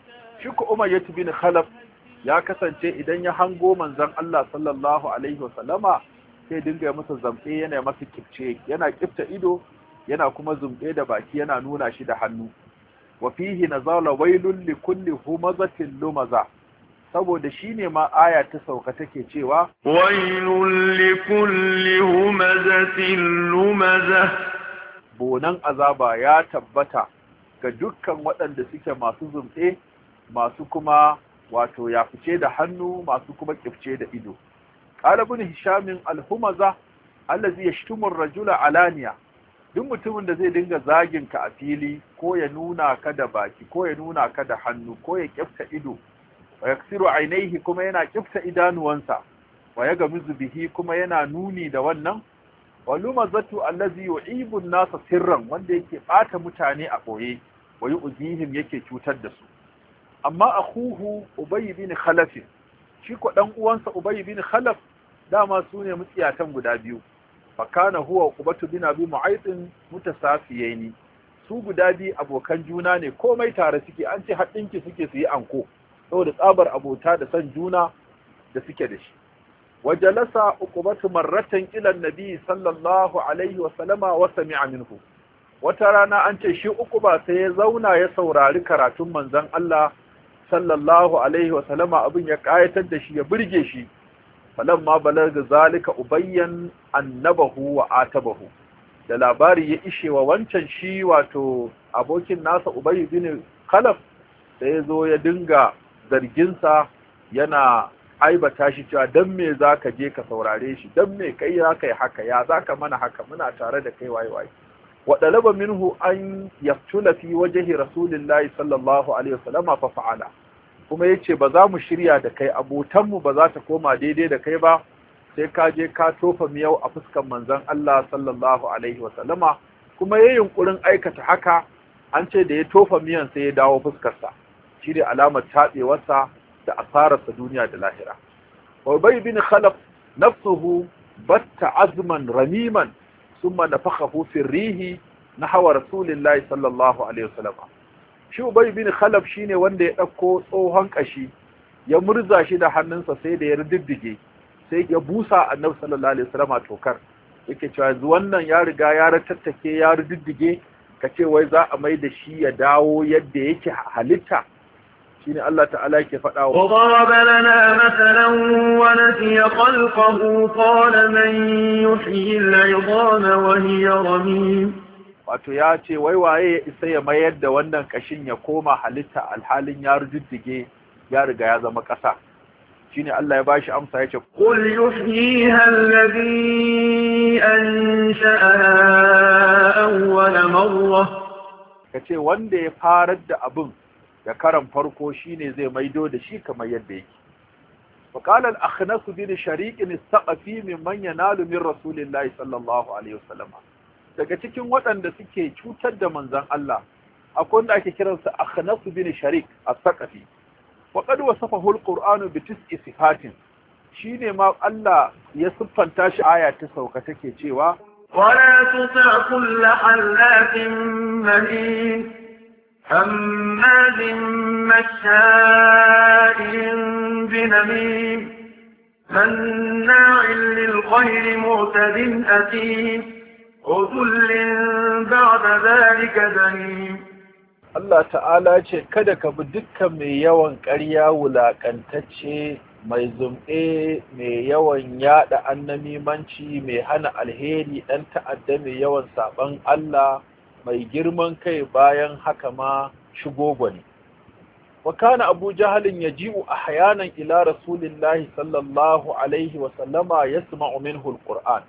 شك أمية بن خلف ya kasance idan ya hango manzon Allah sallallahu alaihi wasallama sai dinga masa zambe yana masa kifce yana kifta ido yana kuma zumbe da baki yana nuna shi da hannu wa fihi nazala wailul likulli humazatin lumaza saboda shine ma aya ta sauka take cewa wailul likulli humazatin lumaza bonan azaba ya tabbata ga dukkan waɗanda suke masu zumbe masu kuma wato ya fice da hannu masu kuma kifce da ido qala ibn hisham al-humaza allazi yashtumu ar-rajula alaniya duk mutumin da zai dinga zagin ka a fili ko ya nuna ka da baki ko ya nuna ka da hannu ko ya kifta ido wa yaksiru ainihi kuma yana kifta idanuwansa wa ya gamizu bihi kuma yana nuni da wannan wa lumazatu allazi yu'ibu an-nasa sirran wanda yake bata mutane a boye wa yu'zihim yake cutar da su amma akhuhu ubay bin khalaf shi ko dan uwansa ubay bin khalaf dama sune mutsiyatan guda biyu fa kana huwa ubatu bin abi mu'aytin mutasafiyaini su guda biyu abokan juna ne komai tare suke an ce haɗinki suke su yi anko saboda tsabar abota da san juna da suke da shi wajalasa uqubatu marratan ila nabi sallallahu alaihi wa sallama wa sami'a minhu wata rana an ce shi uquba sai ya zauna ya saurari karatun manzon Allah sallallahu alaihi wa sallama abin ya kayatar da shi ya burge shi falamma balaga zalika ubayyan annabahu wa atabahu da labari ya ishe wa wancan shi wato abokin nasa ubayy bin khalaf sai ya zo ya dinga zarginsa yana aibata shi cewa dan me zaka je ka saurare shi dan me kai zaka yi haka ya zaka mana haka muna tare da kai waye waye wa dalaba minhu an yaftula fi wajhi rasulillahi sallallahu alaihi wasallam fa fa'ala kuma yace ba za mu shirya da kai abotan mu ba za ta koma daidai da kai ba sai ka je ka tofa miyau a fuskan manzon Allah sallallahu alaihi wasallama kuma yayin yunkurin aikata haka an ce da ya tofa miyan sai ya dawo fuskarsa shi ne alamar taɓewarsa da asararsa duniya da lahira. Ubay bin Khalaf nafsuhu batta azman ramiman summa nafakhahu fi rihi nahwa rasulillahi sallallahu alaihi wasallam. Shi Ubay bin Khalaf shine wanda ya ɗauko tsohon kashi ya murza shi da hannunsa sai da ya riddige sai ya busa Annabi sallallahu alaihi wasallam tokar. Yake cewa yanzu wannan ya riga ya ratattake ya riddige kace wai za a mai da shi ya dawo yadda yake halitta shine Allah ta'ala yake faɗa wa وضرب لنا مثلا ونسي خلقه قال من يحيي العظام وهي رميم wato ya ce wai waye ya isa ya mayar da wannan kashin ya koma halitta alhalin ya rujuddige ya riga ya zama ƙasa shine Allah ya bashi amsa yace قل يحييها الذي أنشأها أول مرة kace wanda ya farar da abin da karan farko shine zai maido da shi kamar yadda yake وقال الأخنس بن شريك الثقفي ممن ينال من رسول الله صلى الله عليه وسلم daga cikin waɗanda suke cutar da manzon Allah akwai wanda ake kiransa Akhnas bin Sharik as-Saqafi wa qad wasafahu al-Qur'anu bi tis'i sifatin shine ma Allah ya siffanta shi aya ta sauka take cewa ولا تطع كل حلاف مهين هماز مشاء بنميم مناع للخير معتد أثيم عتل بعد ذلك زنيم Allah ta'ala ce kada ka bi dukkan mai yawan ƙarya wulaƙantacce mai zumɗe mai yawan yaɗa annamimanci mai hana alheri ɗan ta'adda mai yawan saɓan Allah mai girman kai bayan haka ma shigo gwani. wa kana abu jahalin ya ji'u a hayanan ila rasulillahi sallallahu alaihi wasallama ya sma'u minhu alquran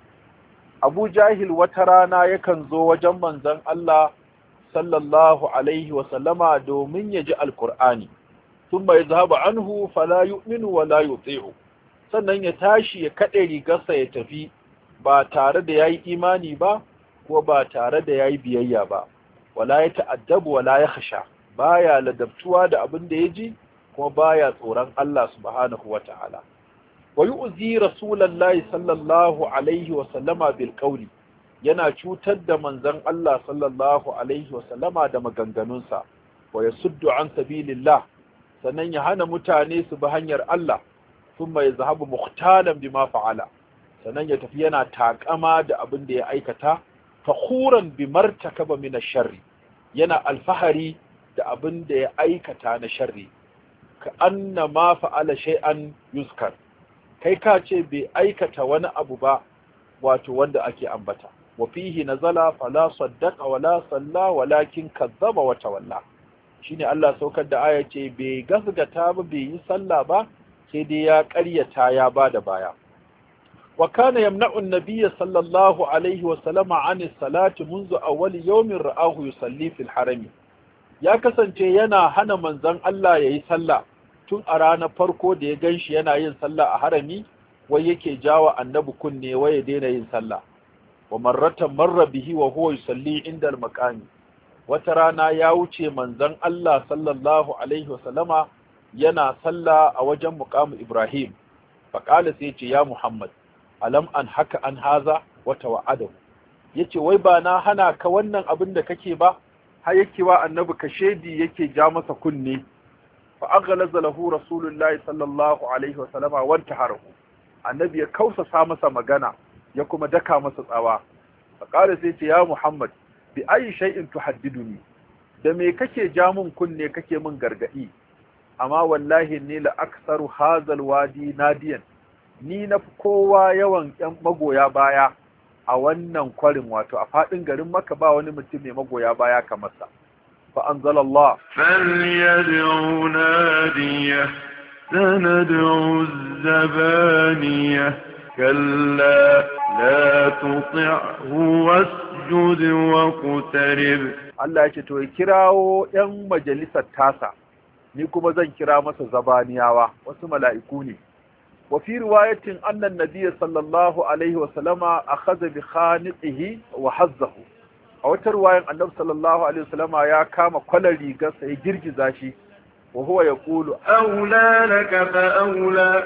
abu jahil wata rana yakan zo wajen manzon Allah sallallahu alaihi wasallama domin ya ji alqur'ani thumma yadhhabu anhu fala yu'minu wa la yuti'u sannan ya tashi ya kade rigarsa ya tafi ba tare da yayi imani ba ko ba tare da yayi biyayya ba wala ya ta'addabu wala ya khasha baya ladabtuwa da abin da ya ji kuma baya tsoron Allah subhanahu wa ta'ala. Wa yi uzi Rasulallah sallallahu Alaihi wasallama bil ƙauli yana cutar da manzan Allah sallallahu Alaihi wasallama da maganganunsa, wa ya suddu an sabilillah sannan ya hana mutane su bi hanyar Allah, sun mai zahabu muhtalan bi ma fa'ala, sannan ya tafi yana taƙama da abin da ya aikata, fahuran bi martakaba min sharri yana alfahari da abin da ya aikata na sharri ka anna ma fa'ala shay'an yuskar kai ka ce bai aikata wani abu ba wato wanda ake ambata wa fihi nazala fala saddaqa wala salla walakin kazzaba wa tawalla shine Allah saukar da aya ce bai gasgata ba bai yi sallah ba sai dai ya ƙaryata ya bada baya wa kana yamna'u an-nabiyya sallallahu alaihi wa sallama 'an as-salati منذ أول يوم رآه يصلي في الحرم ya kasance yana hana manzon Allah ya yi sallah tun a ranar farko da ya gan shi yana yin sallah a harami wai yake jawa annabi kunne wai ya daina yin sallah wa marratan marra bihi wa huwa yusalli inda al-maqami wata rana ya wuce manzon Allah sallallahu alaihi wa sallama yana sallah a wajen muqamu Ibrahim faqala sai ce ya Muhammad alam an haka an haza wata wa'adahu yace wai ba na hana ka wannan abin da kake ba har yake wa annabi kashedi yake ja masa kunne fa aghlaza lahu rasulullahi sallallahu alaihi wa sallama wanta harahu annabi ya kausasa masa magana ya kuma daka masa tsawa fa qala sai ce ya muhammad bi ayi shay'in tuhaddiduni da me kake ja mun kunne kake mun gargadi amma wallahi ni la aktsaru hazal wadi nadiyan ni na kowa yawan yan magoya baya a wannan kwarin wato a faɗin garin maka ba wani mutum mai magoya baya kamar sa fa anzalallah فليدعو ناديه سندعو الزبانية كلا لا تطعه واسجد واقترب Allah ya ce to ya kirawo ‘yan majalisar tasa, ni kuma zan kira masa zabaniyawa, wasu mala'iku ne. Wa fi riwayatin annan nabiya sallallahu Alaihi wasallama a haza bi khaniqihi wa hazzahu. A wata riwayan annabi sallallahu Alaihi wasallama ya kama kwalar rigarsa ya girgiza shi, wa huwa ya kulu, أولى لك فأولى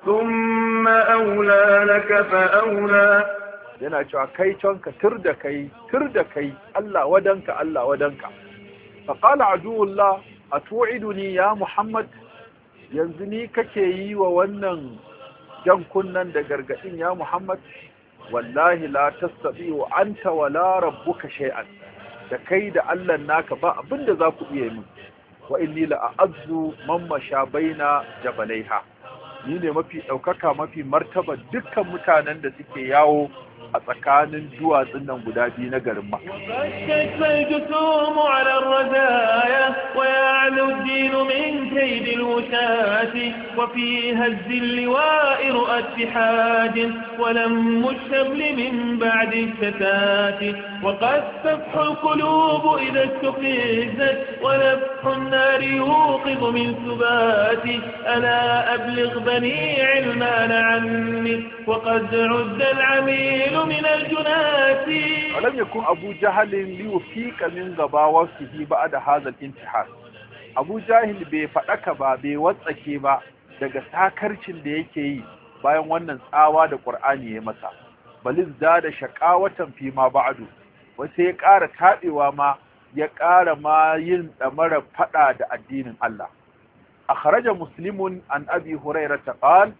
ثم أولى لك فأولى yana cewa kai canka tur da kai, tur da kai, Allah wadanka, Allah wadanka. Faƙala aduwullah a tu'iduni ya Muhammad yanzu ni kake yi wa wannan jan kunnan da gargaɗin ya Muhammad wallahi la tastati wa anta wala rabbuka shay'an da kai da Allah naka ba abinda za ku iya min wa inni la a'azzu man masha baina jabalaiha ni ne mafi ɗaukaka mafi martaba dukkan mutanen da suke yawo a tsakanin duwatsun nan guda biyu na garin Makka فاشتد الجسوم على الرزايا ويعلو الدين من كيد الوشاة وفي هز اللواء رؤى اتحاد ولم الشمل من بعد الشتات وقد تفح القلوب إذا استفزت ونفح النار يوقظ من سبات ألا أبلغ بني علمان عني وقد عد العميل من الجنات ولم يكن أبو جهل ليوفيك من غباوته بعد هذا الانتحار Abu Jahil bai faɗaka ba bai watsake ba daga sakarcin da yake yi bayan wannan tsawa da Qur'ani ya masa baliz da da shaqawatan fi ma ba'du wace ya ƙara taɓewa ma ya ƙara ma yin ɗamara faɗa da addinin Allah akhraja muslimun an abi hurairah qala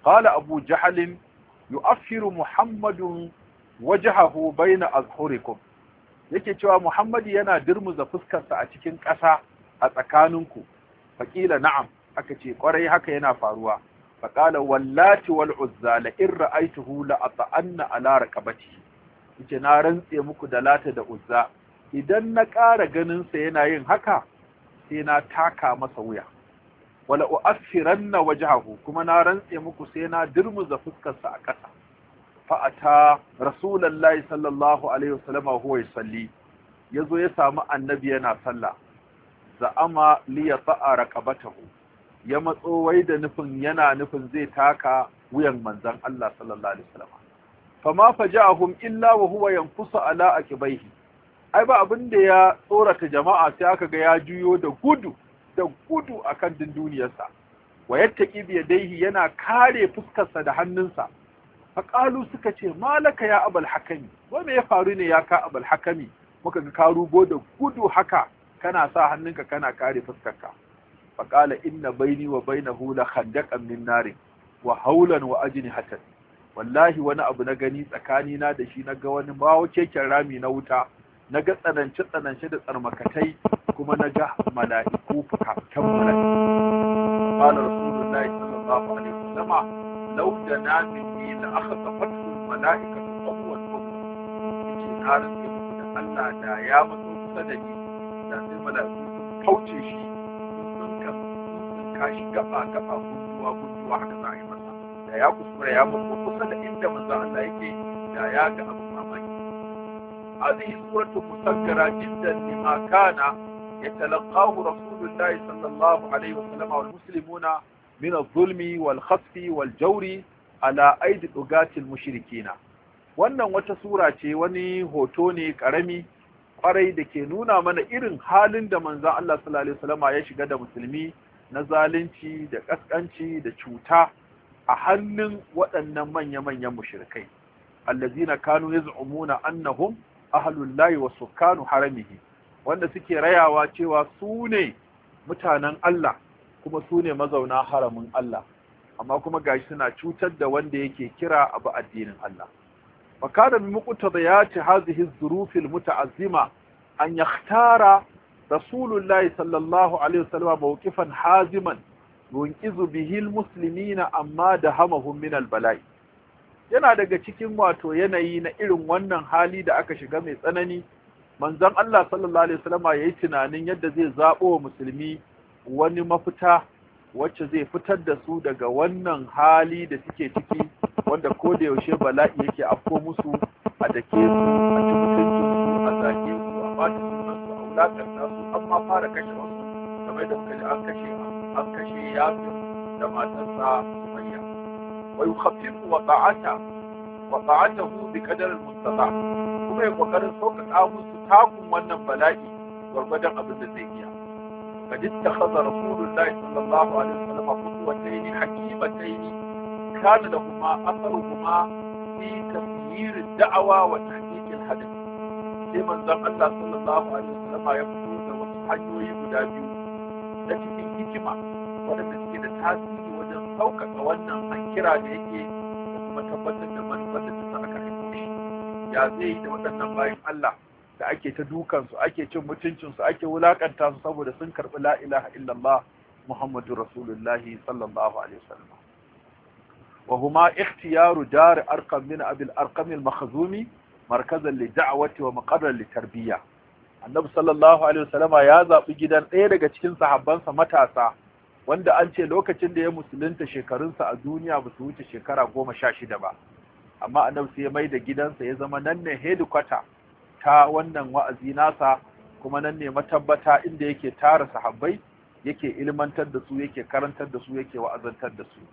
qala abu jahl yu'affiru muhammadun wajhahu bayna azhurikum yake cewa muhammadu yana dirmuza fuskarsa a cikin ƙasa a tsakaninku faƙila na'am aka ce ƙwarai haka yana faruwa faƙala wallati wal uzza la in ra'aytuhu la ata'anna ala raqabati yace na rantse muku da lata da uzza idan na ƙara ganin sa yana yin haka sai na taka masa wuya wala u'affiranna wajhahu kuma na rantse muku sai na dirmuza fuskarsa a ƙasa fa'ata rasulullahi sallallahu alaihi wasallam huwa yusalli yazo ya samu annabi yana sallah za'ama li yata'a raqabatahu ya matso wai da nufin yana nufin zai taka wuyan manzon Allah sallallahu alaihi wasallam fama faja'ahum illa wa huwa yanfusu ala akibaihi ai ba abin da ya tsorata jama'a sai aka ga ya juyo da gudu da gudu akan dunduniyarsa wa yattaqi bi yadayhi yana kare fuskarsa da hannunsa faƙalu suka ce malaka ya abal hakami wai me ya faru ne ya ka abal hakami muka ga ka rugo da gudu haka kana sa hannunka kana kare fuskarka faƙala inna baini wa bainahu la khandaqan min narin wa haulan wa ajnihatan wallahi wani abu na gani tsakani na da shi na ga wani bawo keken rami na wuta na ga tsanance tsanance da tsarmakatai kuma na ga mala'iku fukafukan mala'iku qala rasulullahi sallallahu alaihi wasallam لو دنا مني لأخطفته الملائكة قبوة قبوة يجي نار da Allah da ya matso kusa da ni da sai mala'iku sun kauce shi sun ka sun kashi gaba gaba gunduwa gunduwa haka za a yi masa da ya kuskura ya matso kusa da inda manzo Allah yake da ya ga abu mamaki هذه سورة مسكرة جدا لما كان يتلقاه رسول الله صلى الله عليه وسلم والمسلمون من الظلم والخسف والجور على أيدي الأغاة المشركين wannan wata sura ce wani hoto ne karami kwarai da ke nuna mana irin halin da manzon Allah sallallahu alaihi wasallam ya shiga da musulmi na zalunci da kaskanci da cuta a hannun waɗannan manya-manyan mushrikai allazina kanu yaz'umuna annahum ahlullahi wa sukkanu haramihi wanda suke rayawa cewa su ne mutanen Allah kuma su ne mazauna haramin Allah amma kuma gashi suna cutar da wanda yake kira abu addinin Allah fakada min muqtadiyati hadhihi az-zuruf al-muta'azzima an yakhtara rasulullahi sallallahu alaihi wasallam mawqifan haziman yunqizu bihi al-muslimina amma dahamahum min al-bala'i yana daga cikin wato yanayi na irin wannan hali da aka shiga mai tsanani manzon Allah sallallahu alaihi wasallam yayi tunanin yadda zai zabo wa musulmi wani mafita wacce zai fitar da su daga wannan hali da suke ciki wanda ko da yaushe bala'i yake afko musu a dake su a ci mutuncin su a zage su a bata sunan su a wulakanta su an ma fara kashe wasu kamar da muka ji an kashe an kashe yasir da matarsa sumayya wa yukhaffifu waqa'ata waqa'atahu bi qadar al-mustata kuma ya kokarin sauƙaƙa musu takun wannan bala'i gwargwadon abin da zai iya قد اتخذ رسول الله صلى الله عليه وسلم قدوتين حكيمتين كان لهما اثرهما في تسيير الدعوة وتحقيق الهدف لمن ذا الله صلى الله عليه وسلم يقول da wasu hanyoyi guda biyu na cikin hikima waɗanda suke da tasiri wajen sauƙaƙa wannan an kira da yake da kuma tabbatar da manufar da ta sa aka haifo shi ya zai yi da waɗannan bayan Allah da ake ta dukansu ake cin mutuncinsu ake wulakanta su saboda sun karɓi la ilaha illallah muhammadu rasulullahi sallallahu alaihi wasallam wa huma ikhtiyaru dar arqam min abil arqam al makhzumi markazan li da'wati wa maqarran li tarbiyya annabi sallallahu alaihi wasallama ya zabi gidan ɗaya daga cikin sahabbansa matasa wanda an ce lokacin da ya musulunta shekarunsa a duniya ba su wuce shekara goma sha shida ba amma annabi sai ya mai da gidansa ya zama nan ne headquarter ta wannan wa'azi nasa kuma nan ne matabbata inda yake tara sahabbai yake ilmantar da su yake karantar da su yake wa'azantar da su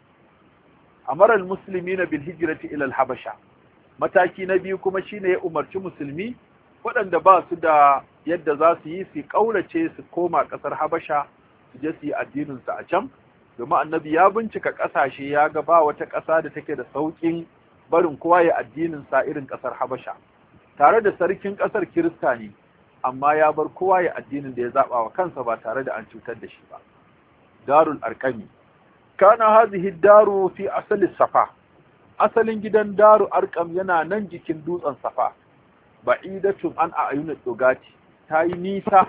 amara almuslimina bil hijrati ila al habasha mataki na biyu kuma shine ya umarci musulmi waɗanda ba su da yadda za su yi su kaurace su koma ƙasar habasha su je su yi addinin su a can domin annabi ya bincika ƙasashe ya ga ba wata ƙasa da take da sauƙin barin kowa ya addinin sa irin ƙasar habasha tare da sarkin ƙasar kirista ne amma ya bar kowa ya addinin da ya zaɓa wa kansa ba tare da an cutar da shi ba darul arkami kana hadhihi daru fi asali safa asalin gidan daru arkam yana nan jikin dutsen safa ba'idatun an a'yunut dogati ta yi nisa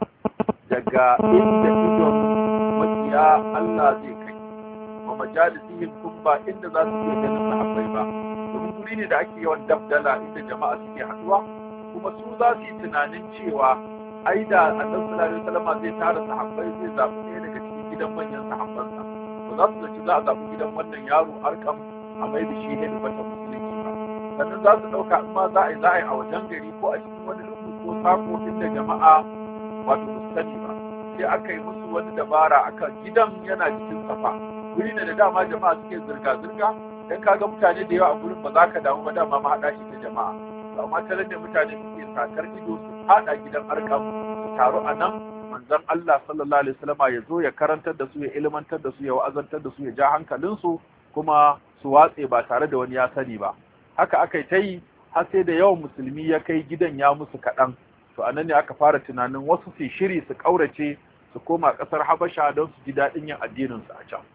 daga inda idon makiya Allah zai kai wa majalisihim kun ba inda za su iya ganin sahabbai ba domin guri ne da ake yawan dabdala inda jama'a suke haduwa kuma su za su yi tunanin cewa ai da annabi sallallahu alaihi wasallam zai tara sahabbai zai zaɓi ɗaya daga cikin gidan manyan sahabbansa ba za su zaci za a zaɓi gidan wannan yaro arkam a mai da shi hedibatan musulunci ba sannan za su ɗauka in ma za a yi za a yi a wajen gari ko a cikin wani lungu ko sako inda jama'a wato ba su sani ba sai aka yi musu wani dabara akan gidan yana cikin safa guri ne da dama jama'a suke zirga-zirga dan kaga mutane da yawa a gurin ba za ka damu ba dama mahaɗa shi ta jama'a amma tare da mutane suke sakar ido su haɗa gidan arkam su taru a nan manzon Allah sallallahu alaihi wasallama ya zo ya karantar da su ya ilmantar da su ya wa'azantar da su ya ja hankalinsu kuma su watse ba tare da wani ya sani ba haka aka yi ta yi har sai da yawan musulmi ya kai gidan ya musu kaɗan to anan ne aka fara tunanin wasu su shiri su ƙaurace su koma ƙasar habasha don su ji daɗin yin addininsu a can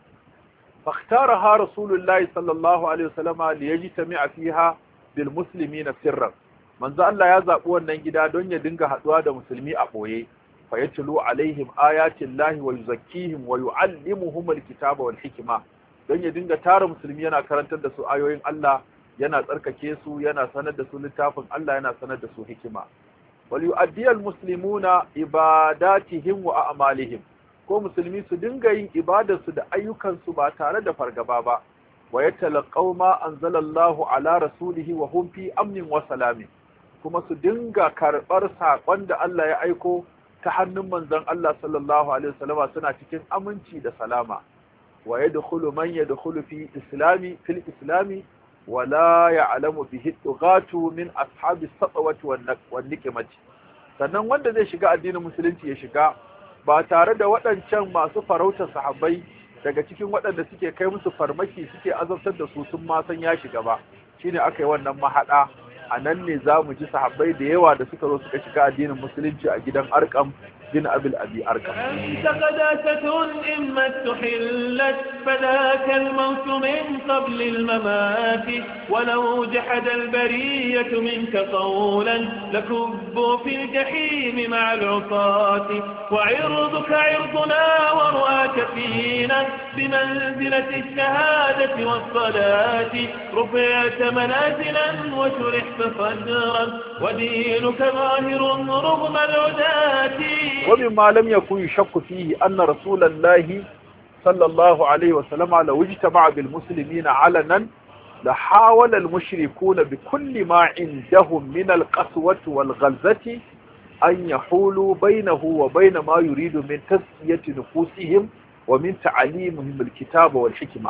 فاختارها رسول الله صلى الله عليه وسلم ليجتمع فيها بالمسلمين سرا manzo Allah ya zaɓi wannan gida don ya dinga haɗuwa da musulmi a ɓoye fa yatlu alaihim ayatin lahi wa yuzakkihim wa yu'allimuhum alkitaba wal hikma don ya dinga tara musulmi yana karantar da su ayoyin Allah yana tsarkake su yana sanar da su littafin Allah yana sanar da su hikima wal yu'addi almuslimuna ibadatihim wa a'malihim ko musulmi su dinga yin ibadarsu da ayyukansu ba tare da fargaba ba wa yatalaqaw ma anzalallahu ala rasulihi wa hum fi amnin wa salamin kuma su dinga karɓar saƙon da Allah ya aiko ta hannun manzon Allah sallallahu alaihi wasallama suna cikin aminci da salama wa yadkhulu man yadkhulu fi islami fil islami wa la ya'lamu bihi tughatu min ashabi satwati wan nikmati sannan wanda zai shiga addinin musulunci ya shiga ba tare da waɗancan masu farautar sahabbai daga cikin waɗanda suke kai musu farmaki suke azabtar da su sun ma san ya shiga ba shine aka yi wannan mahaɗa a nan ne za mu ji sahabbai da yawa da suka zo suka shiga addinin musulunci a gidan arkam bin abil abi arkam أنت قداسة إما استحلت فذاك الموت من قبل الممات ولو جحد البرية منك قولا لكبوا في الجحيم مع العصاة وعرضك عرضنا ورؤاك فينا بمنزلة الشهادة والصلاة رفعت منازلا وشرحت صدرا ودينك ظاهر رغم العداة ومما لم يكن يشك فيه أن رسول الله صلى الله عليه وسلم لو اجتمع بالمسلمين علنا لحاول المشركون بكل ما عندهم من القسوة والغلظة أن يحولوا بينه وبين ما يريد من تزكية نفوسهم ومن تعليمهم الكتاب والحكمة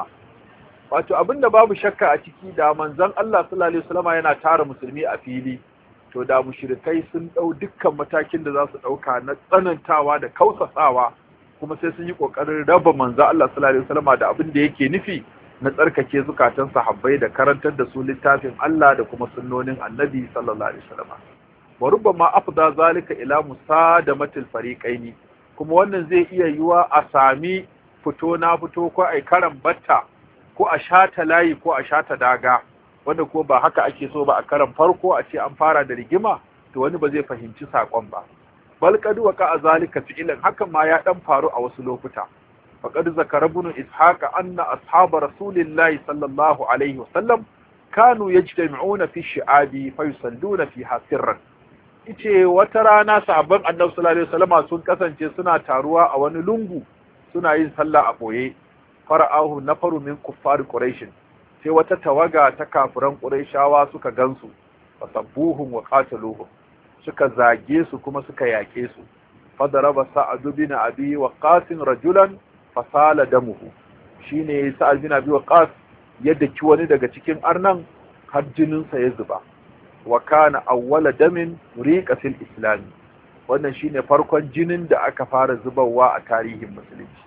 wato abinda babu shakka a ciki da manzon Allah sallallahu alaihi wasallam yana tara musulmi a fili to da mushrikai sun dau dukkan matakin da za su dauka na tsanantawa da kausasawa kuma sai sun yi kokarin raba manzon Allah sallallahu alaihi wasallam da abin da yake nufi na tsarkake zukatan sahabbai da karantar da su littafin Allah da kuma sunnonin Annabi sallallahu alaihi wasallam wa rubbama afda zalika ila musadamatil fariqaini kuma wannan zai iya yiwa a sami fito na fito ko ai karan batta ko a shata layi ko a shata daga wanda ko ba haka ake so ba a karan farko a ce an fara da rigima to wani ba zai fahimci sakon ba bal qad waqa zalika fi'lan hakan ma ya dan faru a wasu lokuta faqad zakara ibn ishaq anna ashab rasulillahi sallallahu alaihi wasallam kanu yajtami'una fi shi'abi fa yusalluna fiha sirran ice wata rana sahabban annabi sallallahu alaihi wasallam sun kasance suna taruwa a wani lungu suna yin sallah a boye fara'ahu nafaru min kuffar quraish sai wata tawaga ta kafiran quraishawa suka gansu fasabbuhum wa qataluhum suka zage su kuma suka yake su fadaraba sa'ad bin abi waqas rajulan fasala damuhu shine sa'ad bin abi waqas ya daki wani daga cikin arnan har jinin sa ya zuba wa kana awwala damin riqa fil islam wannan shine farkon jinin da aka fara zubarwa a tarihin musulunci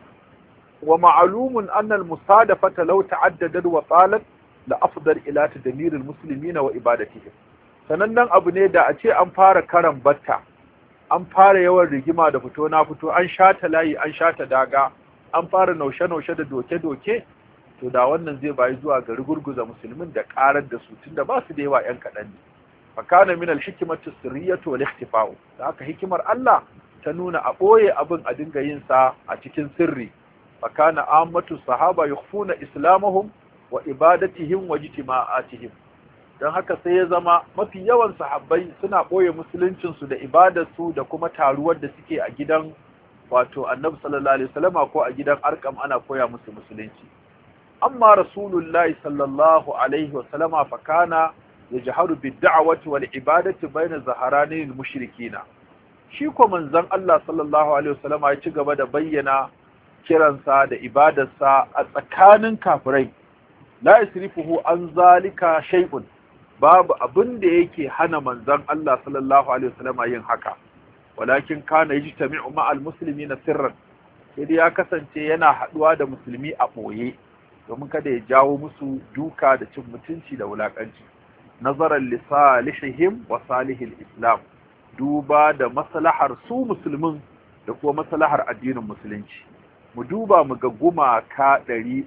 ومعلوم أن المصادفة لو تعددت وطالت لأفضل إلى تدمير المسلمين وإبادتهم sanannen abu ne da a ce an fara karan batta an fara yawan rigima da fito na fito an shata layi an shata daga an fara naushe-naushe da doke-doke to da wannan zai bayi zuwa ga rugurguza musulmin da karar da su tunda ba su da yawa yan kaɗan ne fakana min al-hikmatu sirriyatu wal ikhtifa'u da haka hikimar Allah ta nuna a ɓoye abin a dinga yin sa a cikin sirri fakana ammatu sahaba yukhfuna islamahum wa ibadatihim wa jitima'atihim don haka sai ya zama mafi yawan sahabbai suna ɓoye musuluncinsu da ibadarsu da kuma taruwar da suke a gidan wato annabi sallallahu alaihi wasallama ko a gidan arkam ana koya musu musulunci amma rasulullahi sallallahu alaihi wasallama fa kana yajharu bid-da'wati wal ibadati bayna zaharani al-mushrikina shi ko manzon Allah sallallahu alaihi wasallama ya ci gaba da bayyana kiransa da ibadarsa a tsakanin kafirai la yasrifuhu an zalika shay'un babu abin da yake hana manzon Allah sallallahu alaihi wasallama yin haka walakin kana yajtami'u ma'al muslimina sirran sai dai ya kasance yana haduwa da musulmi a boye domin kada ya jawo musu duka da cin mutunci da wulakanci nazaran li salihihim wa salihil islam duba da maslahar su musulmin da kuma maslahar addinin musulunci mu duba mu ga gumaka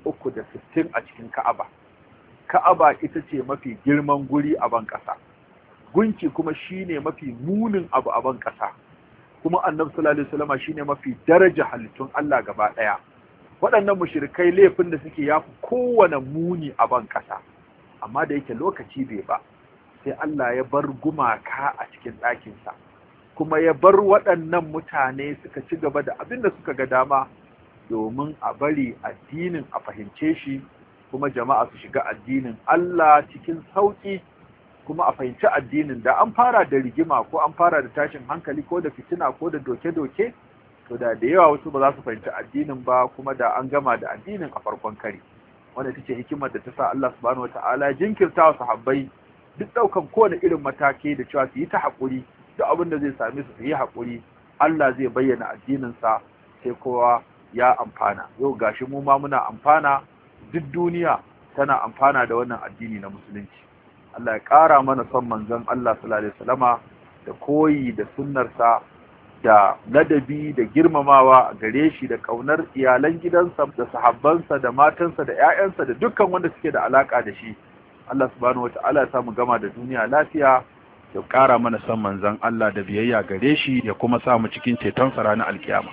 360 a cikin Ka'aba Ka'aba ita ce mafi girman guri a ban ƙasa gunki kuma shine mafi munin abu a ban ƙasa kuma annabi sallallahu alaihi wasallam shine mafi daraja halittun Allah gaba daya waɗannan mushrikai laifin da suke yafi kowane muni a ban ƙasa amma da yake lokaci bai ba sai Allah ya bar gumaka a cikin ɗakin sa kuma ya bar waɗannan mutane suka ci gaba da abin da suka ga dama domin a bari addinin a fahimce shi kuma jama'a su shiga addinin Allah cikin sauki kuma a fahimci addinin da an fara da rigima ko an fara da tashin hankali ko da fitina ko da doke-doke to da da yawa wasu ba za su fahimci addinin ba kuma da an gama da addinin a farkon kare wanda ita ce hikimar da ta sa Allah subhanahu wataala jinkirta wa sahabbai duk daukan kowane irin mataki da cewa su yi ta haƙuri duk abin da zai same su su yi haƙuri Allah zai bayyana addinin sa sai kowa ya amfana yau gashi mu ma muna amfana duk duniya tana amfana da wannan addini na musulunci Allah ya ƙara mana son manzon Allah sallallahu alaihi wasallama da koyi da sunnarsa da ladabi da girmamawa a gare shi da kaunar iyalan gidansa da sahabbansa da matansa da ƴaƴansa da dukkan wanda suke da alaka da shi Allah subhanahu wataala ya samu gama da duniya lafiya ya ƙara mana son manzon Allah da biyayya gare shi ya kuma sa mu cikin ceton sa ranar alkiyama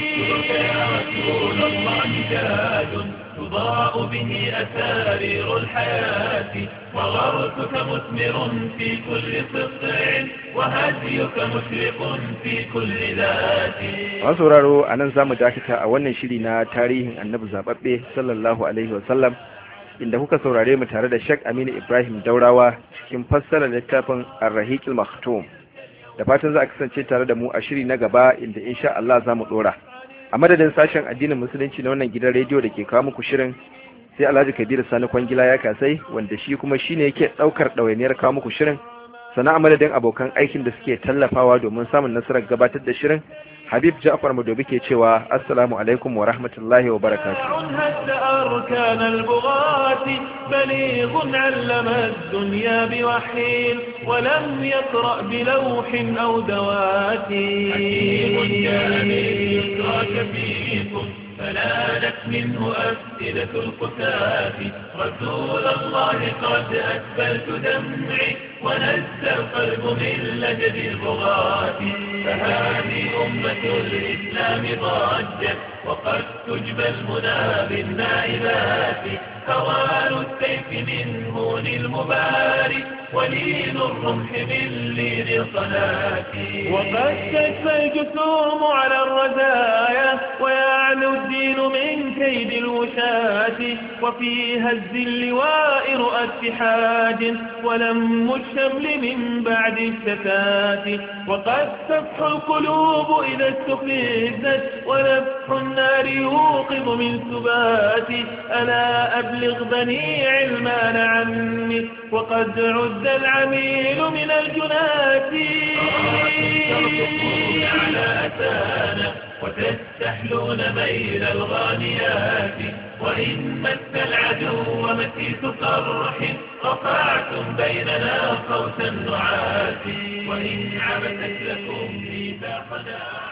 تضاء به أسارير الحياة وغرسك مثمر في كل سطع وهديك مشرق في كل ذات Masu sauraro a nan za mu dakata a wannan shiri na tarihin annabi zaɓaɓɓe sallallahu alaihi wasallam inda kuka saurare mu tare da Sheikh Aminu Ibrahim Daurawa cikin fassarar littafin Ar-Rahiqil Maktum. Da fatan za a kasance tare da mu a shiri na gaba inda insha Allah za mu ɗora. a madadin sashen addinin musulunci na wannan gidan rediyo da ke kawo muku shirin sai alhaji kabiru sani kwangila ya kasai wanda shi kuma shine yake daukar ɗawainiyar kawo muku shirin sana a madadin abokan aikin da suke tallafawa domin samun nasarar gabatar da shirin habib ja'far madobi ke cewa assalamu alaikum wa rahmatullahi wa barakatuh هد أركان البغاة بليغ علم الدنيا بوحي ولم يقرأ بلوح أو دوات حكيم يدرك فيكم فنالت منه أفئدة القتاة رسول الله قد أسفلت دمعي ونزل القلب من لجد البغاة فهذه أمة الإسلام ضجت وقد تجبى المنى بالنائبات هوان السيف من هون المبارك ولين الرمح من لين الصلاة وقد تجفى الجسوم على الرزايا ويعلو الدين من كيد الوشاة وفي هز اللواء رؤى اتحاد ولم الشمل من بعد الشتات وقد تفح القلوب إذا استفزت ونفح النار يوقظ من سبات ألا أبلغ بني علمان عني وقد عد العميل من الجنات ترقصون على أتانا وتستحلون ميل الغانيات وإن مس العدو مسيس صرح رفعتم بيننا قوس النعاس وإن عبثت لكم ميثاقنا